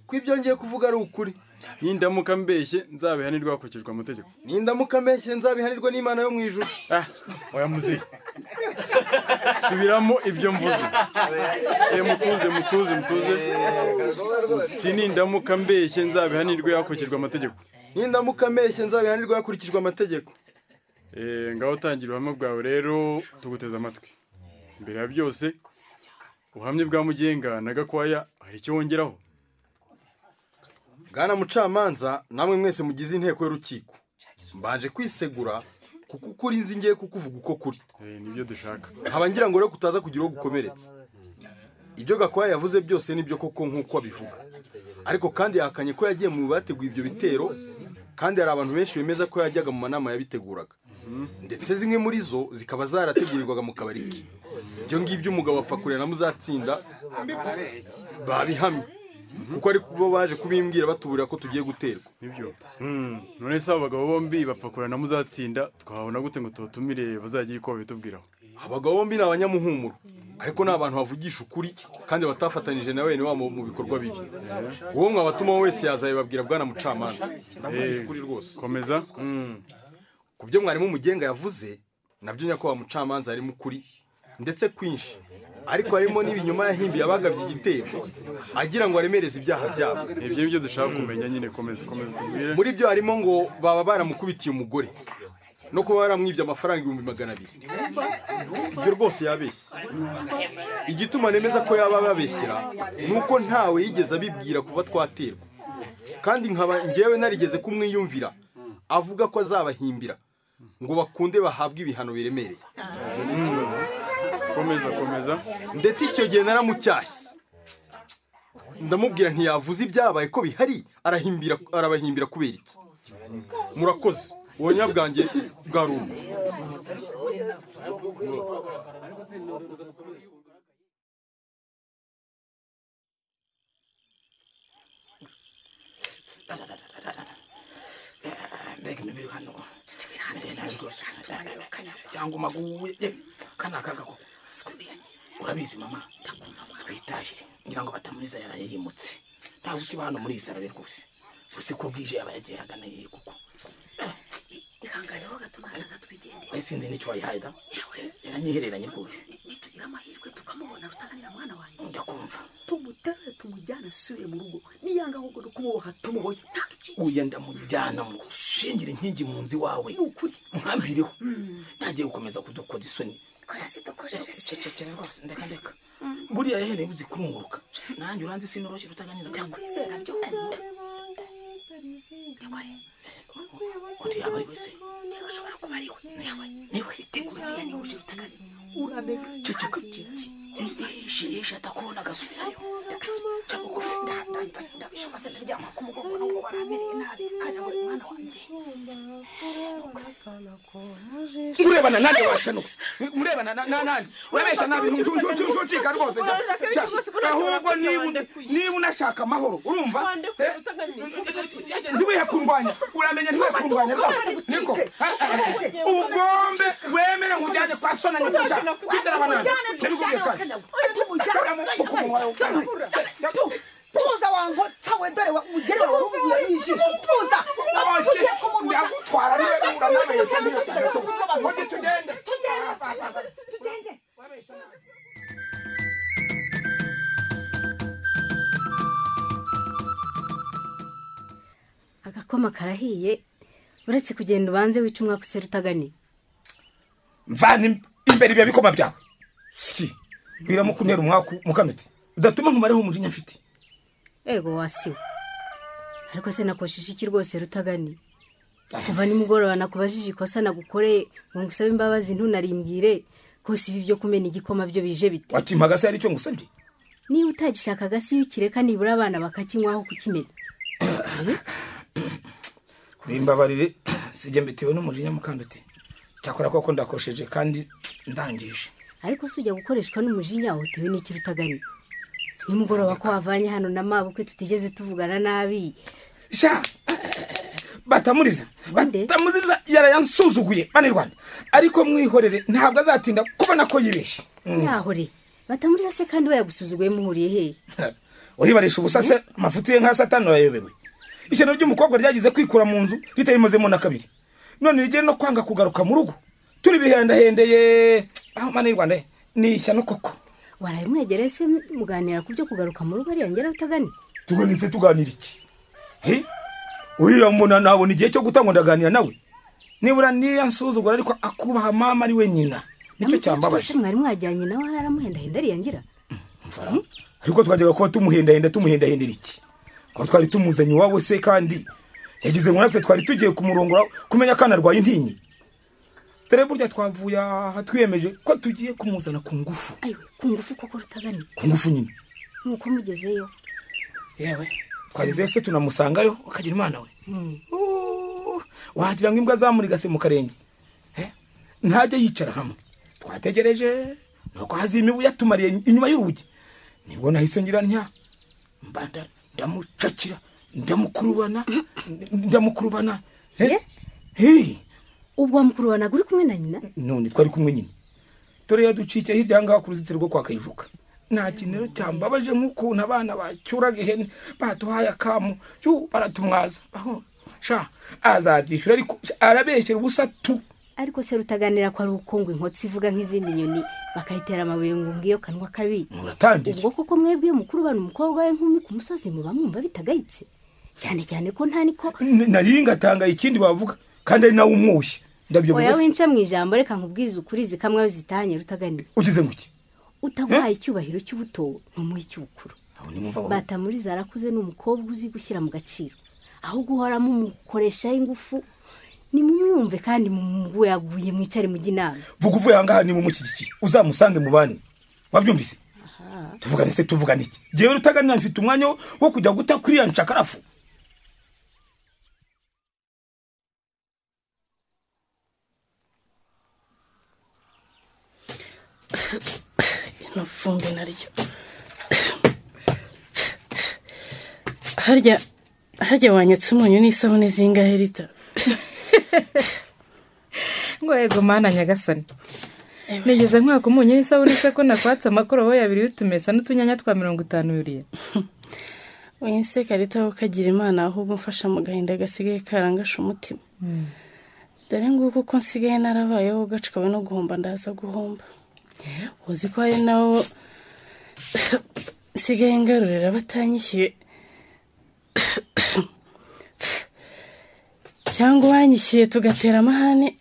ko ibyo ngiye kuvuga ari ukuri nindamuka mbeshye nzabihanirwa hakurikijwe amategeko nindamuka mbeshye nzabihanirwa n'imana yo mu ijuru oya muzi subiramo ibyo mvuze Eh, mutuze mutuze mutuze si nindamuka mbeshye nzabihanirwe hakurikijwe amategeko nindamuka mbeshye nzabihanirwa hakurikijwe amategeko Eh, ngaho tangira ubuhamya bwawe rero tuguteze amatwi mbere ya byose ubuhamya bwa mugenga na gakwaya hari icyo wongeraho bwana mucamanza namwe mwese mugize inteko y'urukiko mbanje kwisegura kuko ukuri nzi ngiye kukuvuga uko kuri nibyo dushaka nkaba ngira ngo rero kutaza kugira uwo gukomeretsa ibyo gakwaya yavuze byose nibyo koko nk'uko abivuga ariko kandi yahakanye ko yagiye mu bateguye ibyo bitero kandi hari abantu benshi bemeza ko yajyaga mu manama yabiteguraga ndetse zimwe muri zo zikaba zarategurirwaga mu kabari ke ibyo ngibyo umugabo apfa kurera na muzatsinda babihamye kuko ari kubo baje kubimbwira batuburira ko tugiye guterwa nibyo none se abo bagabo bombi bapfa kurana muzatsinda twahabona gute ngo tubatumire bazagira iko babitubwiraho abagabo bombi ni abanyamuhumuro ariko ni abantu bavugisha ukuri kandi batafatanije na bene wabo mu bikorwa bibi wowe mwabatuma wese yazabibabwira bwana mucamanza ndavugisha ukuri rwose komeza ku byo mwarimu mugenga yavuze nabyo nyakubahwa mucamanza harimo ukuri ndetse kwinshi ariko harimo n'ibinyoma yahimbiye abagabye igitero agira ngo aremereze ibyaha byabo ibyo nibyo dushaka kumenya nyine komeza komeza tubwire muri byo harimo ngo baba baramukubitiye umugore no kuba baramwibye amafaranga ibihumbi magana abiri ibyo rwose yabeshye igituma nemeza ko yaba ababeshyira ni uko ntawe yigeze abibwira kuva twaterwa kandi nkaba ngewe narigeze kumwiyumvira avuga ko azabahimbira ngo bakunde bahabwe ibihano biremereye komeza komeza ndetse icyo gihe naramucyashye ndamubwira ntiyavuze ibyabaye ko bihari arahimbira arabahimbira kubera iki murakoze ubuhamya bwanjye bwarumva mbega imibiri hano ndagenda rwose yanguma guye kana kagako urabizi mama twitahire ngira ngo batamuliza yaraye yimutse ntabwo ukiba hano muri iyi sarabe rwose gusa ko bwije yaba yagiye ahagana yewe kuko ihangane ho gato ntaza twigendere wari sinzi n'icyo wayihaye da yawe yaranyihereranye rwose nitugira amahirwe tukamubona tutaganira mwana wanjye ndakumva tumuterure tumujyane asubire mu rugo niyanga ahubwo no kumuboha tumubohe nta ducike uya ndamujyana mu shingire inkingi mu nzu iwawe mwambireho ntagiye gukomeza kudukoza isoni ko yazidukojeje se cecekera rwose ndeka ndeka buriya yahereye uzi kurunguruka nanjye uranzi sinoroshye rutaganira ndakwizera byo kunda nikoye undi yaba ari wese yewe ashobora kuba ari we yewe niwe itegura niya niwe uje utagari uramenye ceceka kiki yishirisha atakubona agasubirayo cyangwa ugufi ndabishobora se ndaryama ku mugongo n'ubwo baramereye nabi kanyanga umwana wanjye urebana nanjye washanuka urebana na- na- nanjye urabeshya nabi ntucika rwose jya- jya. ahubwo niba una- niba unashaka amahoro urumva eh, ntiwihe kundwanya uramenya ntiwihe kundwanya rwose niko ubwombe wemere nkujyane kwa sona nyakujya kwitera abanani ndabikubwiye kandi tuza wankotsa we dore umugeni wawe uvuye mu ijisho tuza ndagutwara niba uranabeshya niba utanabeshya tugende tugende agakoma karahiye uretse kugenda ubanze wica umwaka usera utaganiye mvana im- imbere ibiya bikoma byawe siki wiramo kuntera umwaku mukanuti udatuma nkumareho umujinya mfite ego wasiwe ariko se nakosheje iki rwose rutaganiye kuva nimugoroba nakubajije ikosa nagukoreye ngo ngusabe imbabazi ntunarimbwire rwose ibi byo kumena igikoma byo bije bite wakimpaga se hari icyo ngusabye niba utagishaka si iyo ukireka nibura abana bakakinywaho kukimena bimbabarire sijya mbitewe n'umujinya mukanuti cyakora koko ndakosheje kandi ndangije ariko si ujya gukoreshwa n'umujinya wahotewe n'iki rutaganiye nimugoroba ko wavanye hano na mabukwe tutigeze tuvugana nabi sha batamuriza batamuriza yarayansuzuguye bane rwanda ariko mwihorere ntabwo azatinda kubona ko yibeshye Mm. yahore batamuriza se kandi we yagusuzuguye muhuriye hehe uribarisha ubusa se amafuti ye nka satani urayobewe ishyano ry'umukobwa ryagize kwikura mu nzu ritayimozemo na kabiri none rigere no kwanga kugaruka mu rugo turi bihendahendeye aho mana y'u rwanda he, ni ishyano koko warabimwegereye se muganira ku byo kugaruka mu rugo ariya ngera rutaganiye tuganitse tuganira iki he uriya mbona nabona igihe cyo gutangwa ndaganira nawe nibura niya nsuzugura ariko akubaha mama ari we nyina nicyo cyambabaje mwari mwajyanye nawe yaramuhendahenda ariya ngira ariko twajyaga kuba tumuhendahenda tumuhendahendera iki kuba twari tumuzanye iwabo se kandi yagize ngo natwe twari tugiye kumurongora kumenya akana arwaye intinyi dore burya twavuye aha twiyemeje ko tugiye kumuzana ku ngufu ayiwe ku ngufu koko rutaganiye ku ngufu nyine nuko mugezeyo yewe twagezeyo se tunamusangayo akagira imana we wagira ngo imbwa zamurigase mu karenge Eh, ntajya yicara hamwe twategereje nuko hazima imibu yatumariye inyuma y'urugi nibwo nahise ngira ntya mbanda ndamucakira ndamukurubana n- ndamukurubana Eh, hey, ubwo wamukurubanaga uri kumwe na nyina none twari kumwe nyine dore yaducikiye hirya ahangaha ku ruzitiro rwo kwa kayivuka nta kintu rero cyambabaje nk'ukuntu abana bacyuraga ihene baduhaye akamu yu baratumwaza aho sha azabyishyura ariko sha, arabeshyera ubusa tu ariko se rutaganira ko ari uko ngo inkotsi ivuga nk'izindi nyoni bakayitera amabuye ngo ngiyo kanwa kabi muratangira ubwo koko mwebwe mukuru bana umukobwa we nkumi ku musozi muba mwumva bitagayitse cyane cyane ko nta niko N- nari ngatanga ikindi bavuga kandi ari nawe umwushye ndabyoboye oya wese winca mu ijambo reka nkubwize ukuri zikamwe zitanye rutaganiye ugize ngo iki utaguhaye icyubahiro cy'ubuto ntumuhe icy'ubukuru Abo ni mumva bavuga. batamuriza arakuze ni umukobwa uzi gushyira mu gaciro ahubwo uhora mumukoreshaho ingufu nimumwumve kandi mumuguye aguye mwicare mujye inama vuga uvuye ahangaha ni mumushyigikiye uzamusange mu bandi wabyumvise Aha. tuvugane se tuvugane iki ngewe rutaganira mfite umwanya wo- wo kujya guta kuri iriya nshakarafu ino vumbi naryo harya harya wanyatse umunyu n'isabune zingahe rita ngo yego mana nyagasani nigeze nkwaka umunyu n'isabune se ko nakwatse amakoroboyi abiri y'utumesa n'utunyanya twa mirongo itanu buriya winseka rita wowe ukagira imana ahubwo umfasha mu gahinda gasigaye karangasha umutima dore nguko uko nsigaye narabayeho gacikawe no guhomba ndaza guhomba uzi ko hari nawo nsigaye ngarurira batanyishyuye cyangwa uwanyishyuye tugatera amahane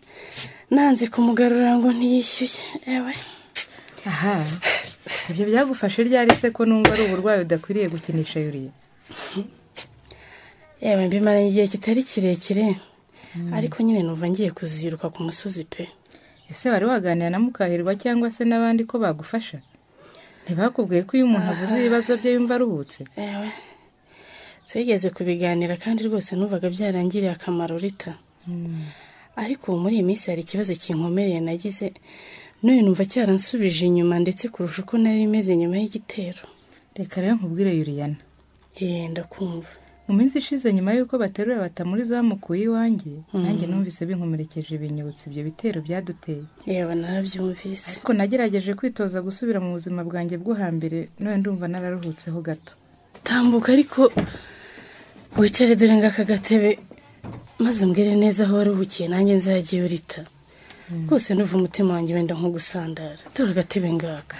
nanze kumugarura ngo ntiyishyuye ewe aha ibyo byagufashe ryari se ko numva ari uburwayi udakwiriye gukinisha yuriya yewe mbimara igihe kitari kirekire ariko nyine numva ngiye kuziruka ku musozi pe ese wari waganira na mukahirwa cyangwa se n'abandi ko bagufasha ntibakubwiye ko iyo umuntu avuze ibibazo bye yumva aruhutse ewe twigeze kubiganira kandi rwose numvaga byarangiriye akamaro rita ariko ubu muri iyi minsi hari ikibazo kinkomereye nagize n'uyu numva cyaransubije inyuma ndetse kurusha uko nari imeze nyuma y'igitero reka rero nkubwire yuriyana yenda kumva mu minsi ishize nyuma y'uko baterura batamuri zamukuye iwanjye nanjye numvise binkomerekeje ibinyibutsa ibyo bitero byaduteye yewe narabyumvise ariko nagerageje kwitoza gusubira mu buzima bwanjye bwo hambere none ndumva nararuhutseho gato tambuka ariko wicare dore ngo aka gatebe maze umbwire neza aho waruhukiye nanjye nzajyayo urita rwose nuva umutima wanjye wenda nko gusandara dore agatebe ngaka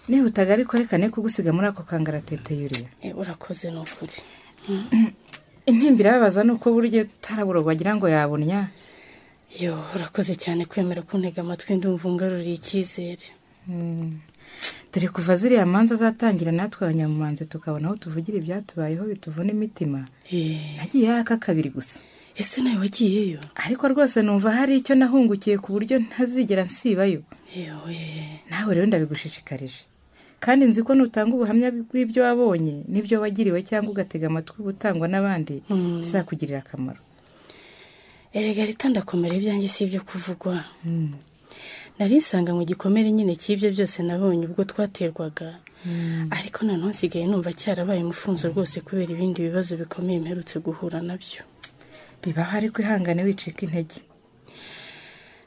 nihutaga ariko reka ne kugusiga muri ako kangaratete yuriya Eh, urakoze ni ukuri intimba irababaza ni uko burya utarabura wagira ngo yabunya yo urakoze cyane kwemera kuntega amatwi ndumva ungaruriye icyizere dore kuva ziriya manza zatangira natwe abanyamumanzi tukabona aho tuvugira ibyatubayeho bituvuna imitima nagiye yaka kabiri gusa ese nawe wagiyeyo ariko rwose numva hari icyo nahungukiye ku buryo ntazigera nsibayo yewe nawe rero ndabigushishikarije kandi nzi ko nutanga ubuhamya bw'ibyo wabonye n'ibyo wagiriwe cyangwa ugatega amatwi ubutangwa n'abandi bizakugirira akamaro erega rita ndakomera ibyanjye si ibyo kuvugwa nari nsanga mu gikomere nyine cy'ibyo byose nabonye ubwo twaterwaga ariko noneho nsigaye numva cyarabaye umufunzo rwose kubera ibindi bibazo bikomeye mperutse guhura nabyo bibaho ariko ihangane wicika intege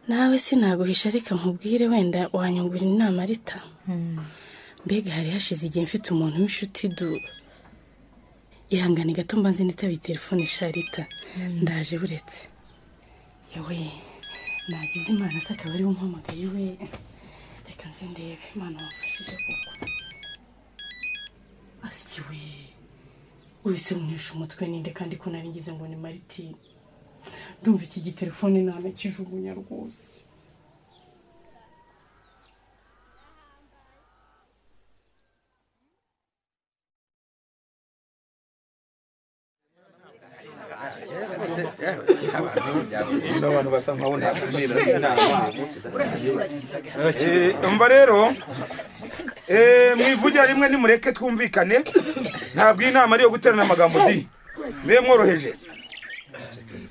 nawe sinaguhisha reka nkubwire wenda wanyungura inama rita mbega hari hashize igihe mfite umuntu w'inshuti du ihangane gato mbanze nitabiye telefone isharita ndaje buretse yewe nagize imana se akaba ariwe umpamagaye we reka nze ndebe imana wamfashije koko asikiwe uhise munesha umutwe ninde kandi ko nari ngize ngo ni maritine ndumva iki gitelefone nanakijugunya rwose Bino bantu basa nk'abo natumira inama. umva rero eh, mwivugira rimwe nimureke twumvikane ntabwo iyi nama ari iyo guterana amagambo di mbe mworoheje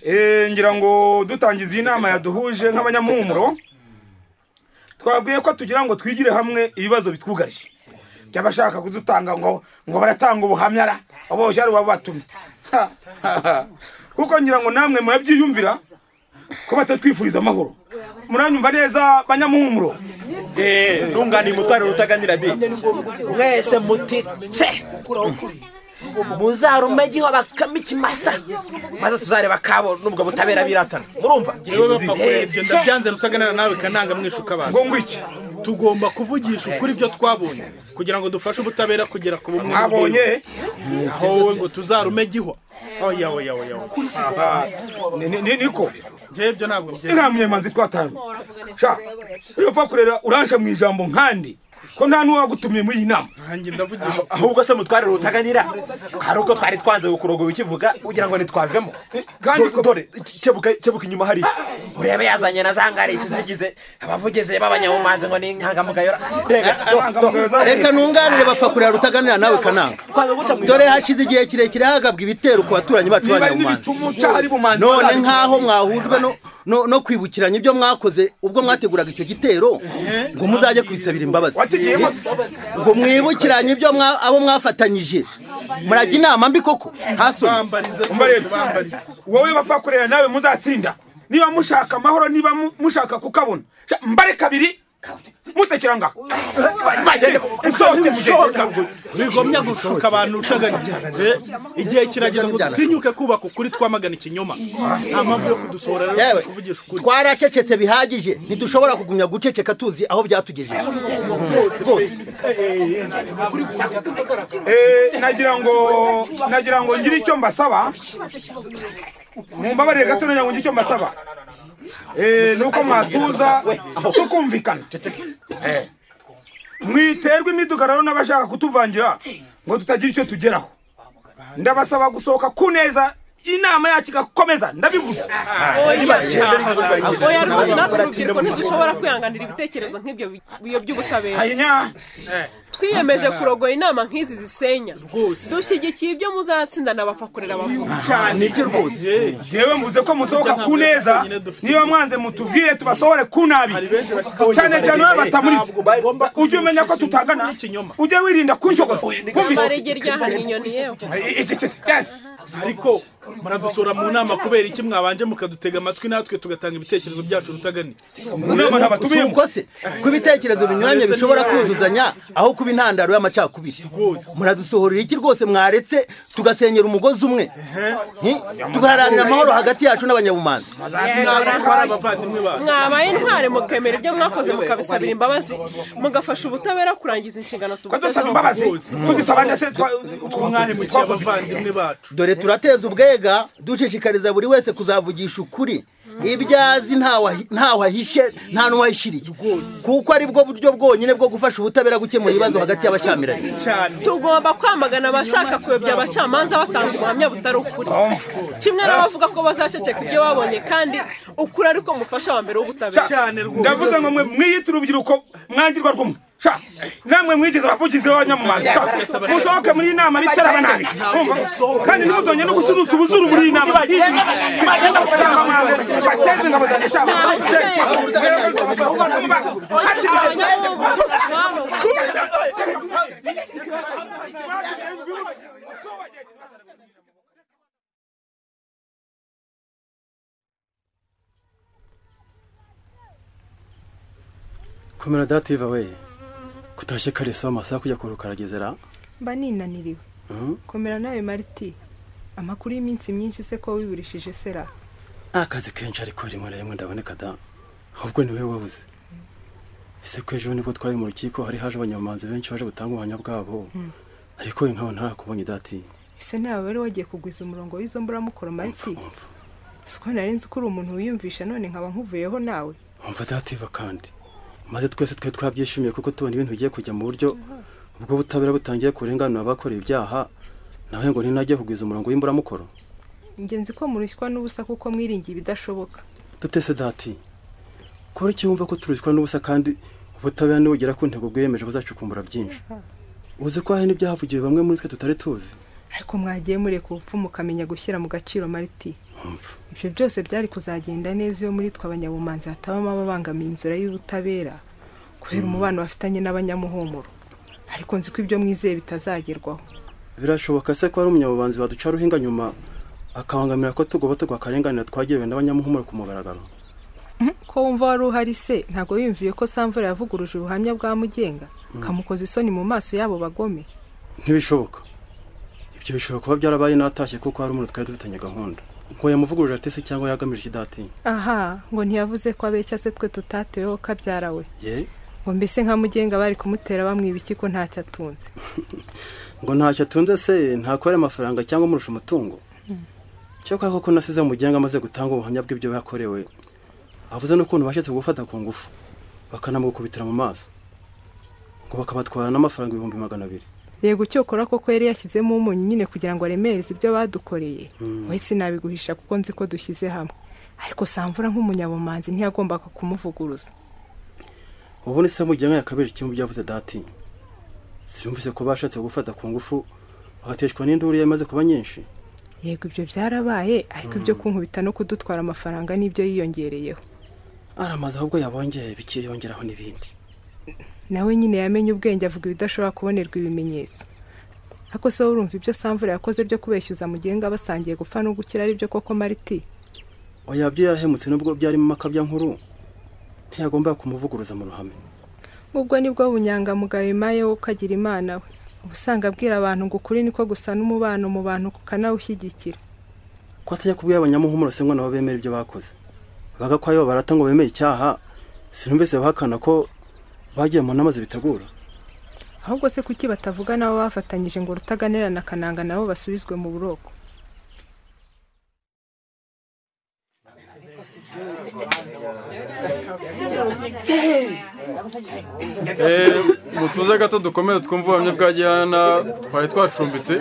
Eh, ngira ngo dutangiza iyi nama yaduhuje nk'abanyamuhumuro twabwiye ko tugira ngo twigire hamwe ibibazo bitwugarije by'abashaka kudutanga ngo ngo baratanga ubuhamya ra abo bari babatumye Ha, ha, ha. kuko ngira ngo namwe murabyiyumvira ko batatwifuriza amahoro muranyumva neza banyamuhumuro ntunganire umutwaro rutaganira de mwese mutice muzarume giho bakame ikimasa maze tuzareba kabo n'ubwo butabera biratana murumva yewe bapfa kurebye ndabyanze rutaganira nawe kananga mwishuka abantu Ngo ngwiki? tugomba kuvugisha ukuri ibyo twabonye kugira ngo dufashe ubutabera kugera ku bumwe Mwabonye? n'ubwiyunge. aho wowe ngo tuzarume gihwa oya oya oya niko ngewe ibyo ntabwo inka myemanzi twatanu sha iyo upfa kurera uranje mu ijambo nkandi ko nta n'uwagutumiye muri iyi nama ahubwo se mutware rutaganira hari uko twari twanze kukurogoya ukivuga ugira ngo ntitwavemo kandi dore kebuka kebuka inyuma hariya urebe yazanye na za ngare zigize abavugizi b'abanyabumanzi ngo ni intangamugayo reka reka ntunganire bapfa kureba rutaganira nawe kananga dore hashize igihe kirekire hagabwa ibitero ku baturanyi bacu Niba ari b'abanyabumanzi n'ibicumu cyangwa ari bumanzi, none bazabica. nk'aho mwahujwe no- no- no kwibukiranya ibyo mwakoze ubwo mwateguraga icyo gitero ngo muzajye kubisabira imbabazi watigiyemo ngo mwibukiranye ibyo mwa- abo mwafatanyije murajya inama mbi koko hasoni wowe bapfa kureba nawe muzatsinda niba mushaka amahoro niba mu- mushaka kukabona sha- mbare kabiri mutekera ngaho musohoke mugende bigomye gushuka abantu utaganije igihe kirageze ngo dutinyuke kubaka ukuri twamagana ikinyoma nta mpamvu yo kudusohora rero Yewe, twaracecetse bihagije ntidushobora kugumya guceceka tuzi aho byatugejeje Eh, nagira ngo nagira ngo ngire icyo mbasaba mumbabarire gato nagira ngo ngire icyo mbasaba Eh, nuko mwatuza tukumvikana Eh. mwiterwa imidugararo n'abashaka kutuvangira ngo tutagira icyo tugeraho ndabasaba gusohoka ku neza inama yacu igakomeza ndabivuze oya rwose natwe urubyiruko ntidushobora kwihanganira ibitekerezo nk'ibyo bi- bi- by'ubutabera Hanya. twiyemeje kurogoya inama nk'izi zisenya dushyigikiye ibyo muzatsinda n'abafakorera bavuga nibyo rwose yewe mvuze ko musohoka ku neza niba mwanze mutubwire tubasohore ku nabi cyane cyane we batamuriza ujye umenya ko tutagana ujye wirinda kunshogoza barege ryahanye inyoni yewe ariko muradusura mu nama kubera iki mwabanje mukadutega amatwi natwe tugatanga ibitekerezo byacu rutagani Si uko se ko ibitekerezo binyuranye bishobora kuzuzanya aho kuba intandaro y'amacakubiri muradusohorera iki rwose mwaretse tugasenyera umugozi umwe Nti? tugaharanira amahoro hagati yacu n'abanyabumanzi mwabaye intware mukemera ibyo mwakoze mukabisabira imbabazi mugafasha ubutabera kurangiza inshingano tubutezeho mwahemukiye abavandimwe bacu dore turateza ubwega dushishikariza buri wese kuzavugisha ukuri ibyo azi ntawe- ntawe ahishe nta n'uwahishiriye kuko ari bwo buryo bwonyine bwo gufasha ubutabera gukemura ibibazo hagati y'abashyamiranye tugomba kwamagana abashaka kuyobya abacamanza batanga ubuhamya butari ukuri kimwe n'abavuga ko bazaceceka ibyo babonye kandi ukuri ariko mufasha wa mbere w'ubutabera ndavuze ngo mwe mwiyita urubyiruko mwangirwa rwumwe sha namwe mwigize abavugizi b'abanyamumanza sha musohoke muri iyi nama bitaraba nabi Mwumva? kandi ntimuzongere no gusunuza ubuzuru muri iyi nama bagenda batangamanze bateze ingabo zanjye sha komera dative we kutashye kare saa amasaha kujya kuruhuka aragezera mba ninaniriwe Mhm. komera nawe mariti amakuru y'iminsi myinshi se ko wiburishije sera nta kazi kenshi ariko rimwe na rimwe ndaboneka da ahubwo ni wowe wabuze ese ko ejo nibwo twari mu rukiko hari haje abanyamanzi benshi baje gutanga ubuhamya bwabo Mm. ariko we nk'aho ntarakubonye dati ese nawe rero wagiye kugwiza umurongo w'izo mburamukoro mariti si uko nari nzi ko uri umuntu wiyumvisha none nkaba nkuvuyeho nawe wumva dativa kandi maze twese twari twabyishimiye kuko tubona ibintu bigiye kujya mu buryo ubwo butabera butangiye kurenganura abakorewe ibyaha nawe ngo ntinajye kugwiza umurongo w'imburamukoro ingenzi ko murushywa n'ubusa kuko mwiringiye ibidashoboka dutese dati kora icyo wumva ko turushywa n'ubusa kandi ubutabera nibugera ku ntego bwiyemeje buzacukumbura byinshi uzi ko hari n'ibyahavugiwe bamwe muri twe tutari tuzi ariko mwagiye mureka ubupfu mukamenya gushyira mu gaciro mariti ibyo byose byari kuzagenda neza iyo muri twe abanyabumanzi hatabamo ababangamiye inzira y'ubutabera kubera umubano bafitanye n'abanyamuhumuro ariko nzi ko ibyo mwizeye bitazagerwaho birashoboka se ko hari umunyabubanzi waduca ruhinga nyuma akabangamira ko tugoba tugwakarenganira twagewe n'abanyamuhumuro ku mugaragaro ko wumva wari uhari se ntabwo wiyumviye ko samvura yavuguruje ubuhamya bwa mugenga kamukoza isoni mu maso y'abo bagome ntibishoboka ibyo bishobora kuba byarabaye natashye kuko hari umuntu twari dufitanye gahunda ngo yamuvuguruje atese cyangwa yagamije ikidati aha ngo ntiyavuze ko abeshya se twe tutateweho kabyara we ye ngo mbese nka mugenga bari kumutera bamwiba iki ko ntacyo atunze ngo ntacyo atunze se ntakorera amafaranga cyangwa amurusha umutungo cyakora koko nasize mugenga amaze gutanga ubuhamya bw'ibyo yakorewe avuze n'ukuntu bashatse gufata ku ngufu bakanamugukubitira mu maso ngo bakabatwara n'amafaranga ibihumbi magana abiri yego cyokora koko yari yashyizemo umunyu nyine kugira ngo aremereze ibyo badukoreye wowe sinabiguhisha kuko nzi ko dushyize hamwe ariko samvura nk'umunyabumanzi ntiyagombaga kumuvuguruza ubundi se mujyamo yakabeje ikintu byavuze dati sinumvise ko bashatse gufata ku ngufu bagateshwa n'induru yamaze kuba nyinshi yego ibyo byarabaye ariko ibyo kunkubita no kudutwara amafaranga nibyo yiyongereyeho aramaze ahubwo yabongeye bikiyongeraho n'ibindi nawe nyine yamenye ubwenge avuga ibidashobora kubonerwa ibimenyetso ariko se wowe urumva ibyo samvura yakoze byo kubeshyuza mugenga basangiye gupfa no gukira ari byo koko mariti oya byo yarahemutse nubwo byarimo amakabyankuru ntiyagomba kumuvuguruza mu ruhame ubwo nibwo bunyangamugayo imaye wo ukagira imana we uba usanga abwira abantu ngo ukuri niko gusa n'umubano mu bantu ukanawushyigikira ko atajya kubwira abanyamuhumuro se ngo nabo bemera ibyo bakoze baga ko ayo barata ngo bemere icyaha sinumvise bahakana ko bagiye mu nama zibitegura ahubwo se kuki batavuga nabo bafatanyije ngo rutaganira na kananga nabo basubizwe mu buroko mutuze gato dukomeze twumve ubuhamya bwa gihana twari twacumbitse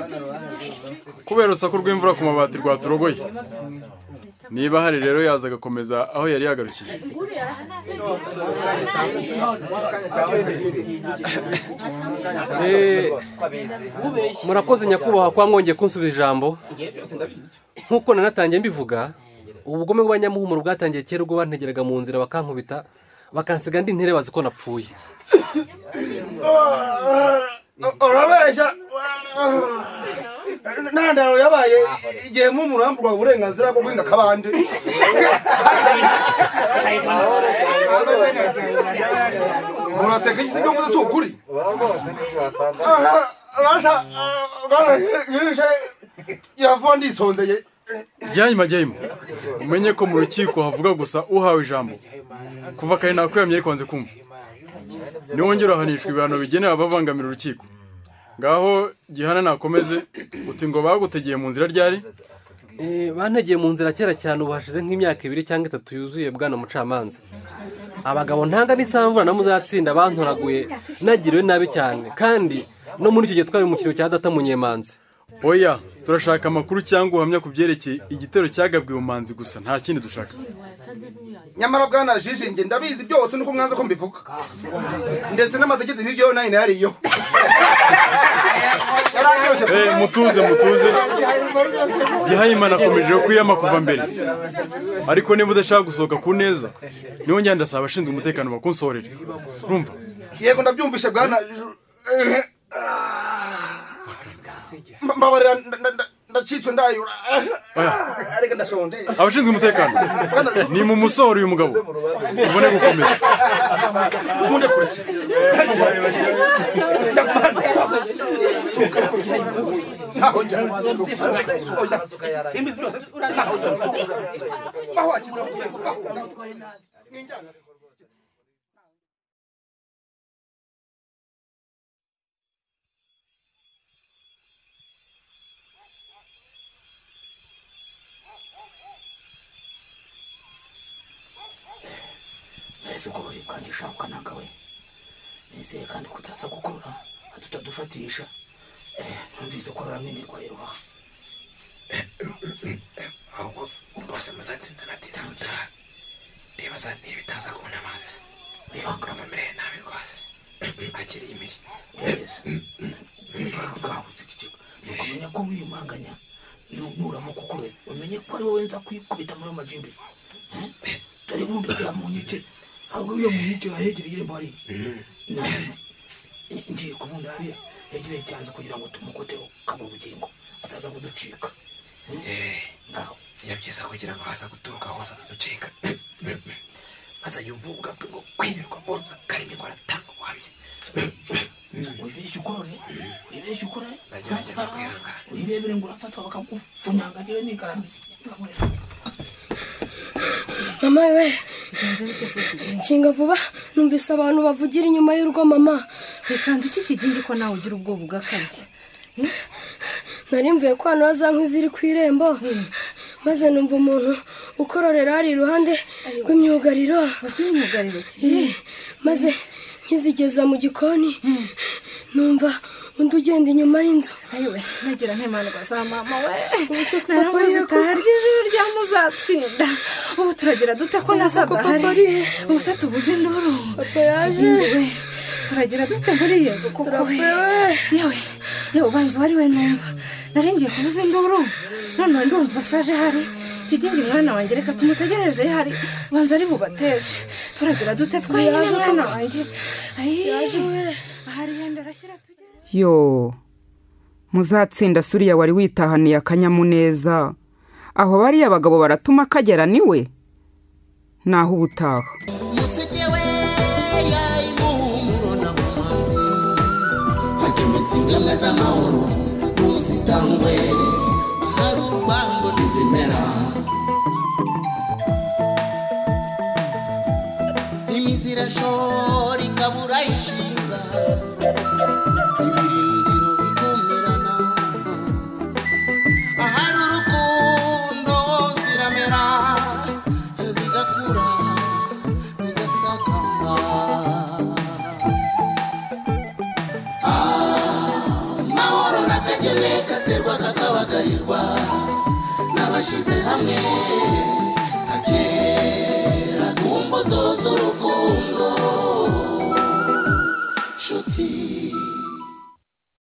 kubera urusaku rw'imvura ku mabati rwaturogoye niba hari rero yaza agakomeza aho yari yagarukiye murakoze nyakubahwa kwa mwongeye kunsubiza ijambo nk'uko nanatangiye mbivuga ubugome bw'abanyamuhumuro bwatangiye kera ubwo bantegeraga mu nzira bakankubita bakansiga andi ntere bazi ko napfuye urabeshya nta ndaro yabaye igihe mpumuro yamburwaga uburenganzira bwo guhinga akabande muraseka iki sibyo mvuze si ukuri rasha bwana yishe iravuga ndisondeye jyanyuma jyanyuma umenye ko mu rukiko havuga gusa uhawe ijambo kuva kare nakuramye ariko wanze kumva niwongera uhanishwa ibihano bigenewe ababangamira urukiko ngaho gihana nakomeze uti ngo bagutegeye mu nzira ryari bantegeye mu nzira kera cyane ubu hashize nk'imyaka ibiri cyangwa itatu yuzuye bwana mucamanza abagabo ntanga n'isamvura na muzatsinda bantoraguye nagiriwe nabi cyane kandi no muri icyo gihe twari mu kiro cya data munyemanza oya turashaka amakuru cyangwa ubuhamya ku byerekeye igitero cyagabwiwe umanzi gusa nta kindi dushaka nyamara bwana jiji njye ndabizi byose nuko mwanza ko mbivuga ndetse n'amategeko hirya nayo nayariyeho Eh, mutuze mutuze gihayimana akomeje rero kwiyama kuva mbere ariko niba udashaka gusohoka ku neza niho njya ndasaba abashinzwe umutekano bakunsorere urumva yego ndabyumvishe bwana Ju- eh, ah. mbabarira nda- nda- nda- ndacitswe ndayura Ah, ariko ndashonje abashinzwe umutekano ni mu musohoro uyu mugabo ubone gukomeza ukunde kureshya mbese ubwo buri bwanjye shabuka nagawe nizeye kandi ko utaza gukurura hatutadufatisha numvise ko ruramenerwa iruha ahubwo rwose muzatsinda natinda utaha reba za niba itaza kubona amazi reba amereye nabi rwose akiri imiri bwabutse ikigo nuko umenya ko wiyumanganya nuramo kukure umenye ko ari wowe nza kwikubita muri ayo majimbi Eh? dore bundi uriya mu nyice ahubwo uriya mu nyice yahegereye irembo hariya nanjye ngiye kubunda hariya yegereye cyanze kugira ngo tumukoteho kaba ubugingo ataza kuducika ngaho biba byiza kugira ngo haza guturuka hose ataducika maze yumva ubwabwe bwo kwirirwa bonza karimo ikora atanga ubuhamya wibeshye ukorore wibeshye ukorore ndagerageza kwihangana wirebere ngo urafatwa bakagufunyanga agire n'ikaramu mama we nshinga vuba numvise abantu bavugira inyuma y'urwo mama rekanze iki kigingi ko nawe ugira ubwoba ugakabye nari mvuye ko hano hazanywa iziri ku irembo maze numva umuntu ukororera hari iruhande rw'imyugariro maze nkizigeza mu gikoni numva undi ugenda inyuma y'inzu ayiwe nagira nk'imandwa za mama we Ubuse kuko naravuze ariyo zitaha kuko- ry'ijoro rya muzatsinda ubu turagira dute ko na Ubuse kuko saba hari papa ariyo. ubuse tubuze induru papa yaje Yewe, turagira dute muri iyo nzu kuko we yewe yewe ubanza wari we numva naringiye kuvuza induru noneho ndumva usaje hari kigingi mwana wanjye reka tumutegereze hari ubanza ari bubateje turagira dute twenyine Yaje mwana papa. wanjye ayi Yaje we. hari yenda arashyira tujye yo muzatsinda suriya wari witahaniye akanyamuneza aho bariya bagabo baratuma kagera niwe naho ubutaha hagemetse ingemwe z'amahoro ntuzitangwe hari urwango ntizimera imizi irashora ikabura ishinga ibirindiro bikumirana ahari urukundo ziramera zigakura zigasakamba amahoro n'akageme gaterwa kakabagarirwa n'abashyize hamwe kakera ku mbuto z'urukundo nshuti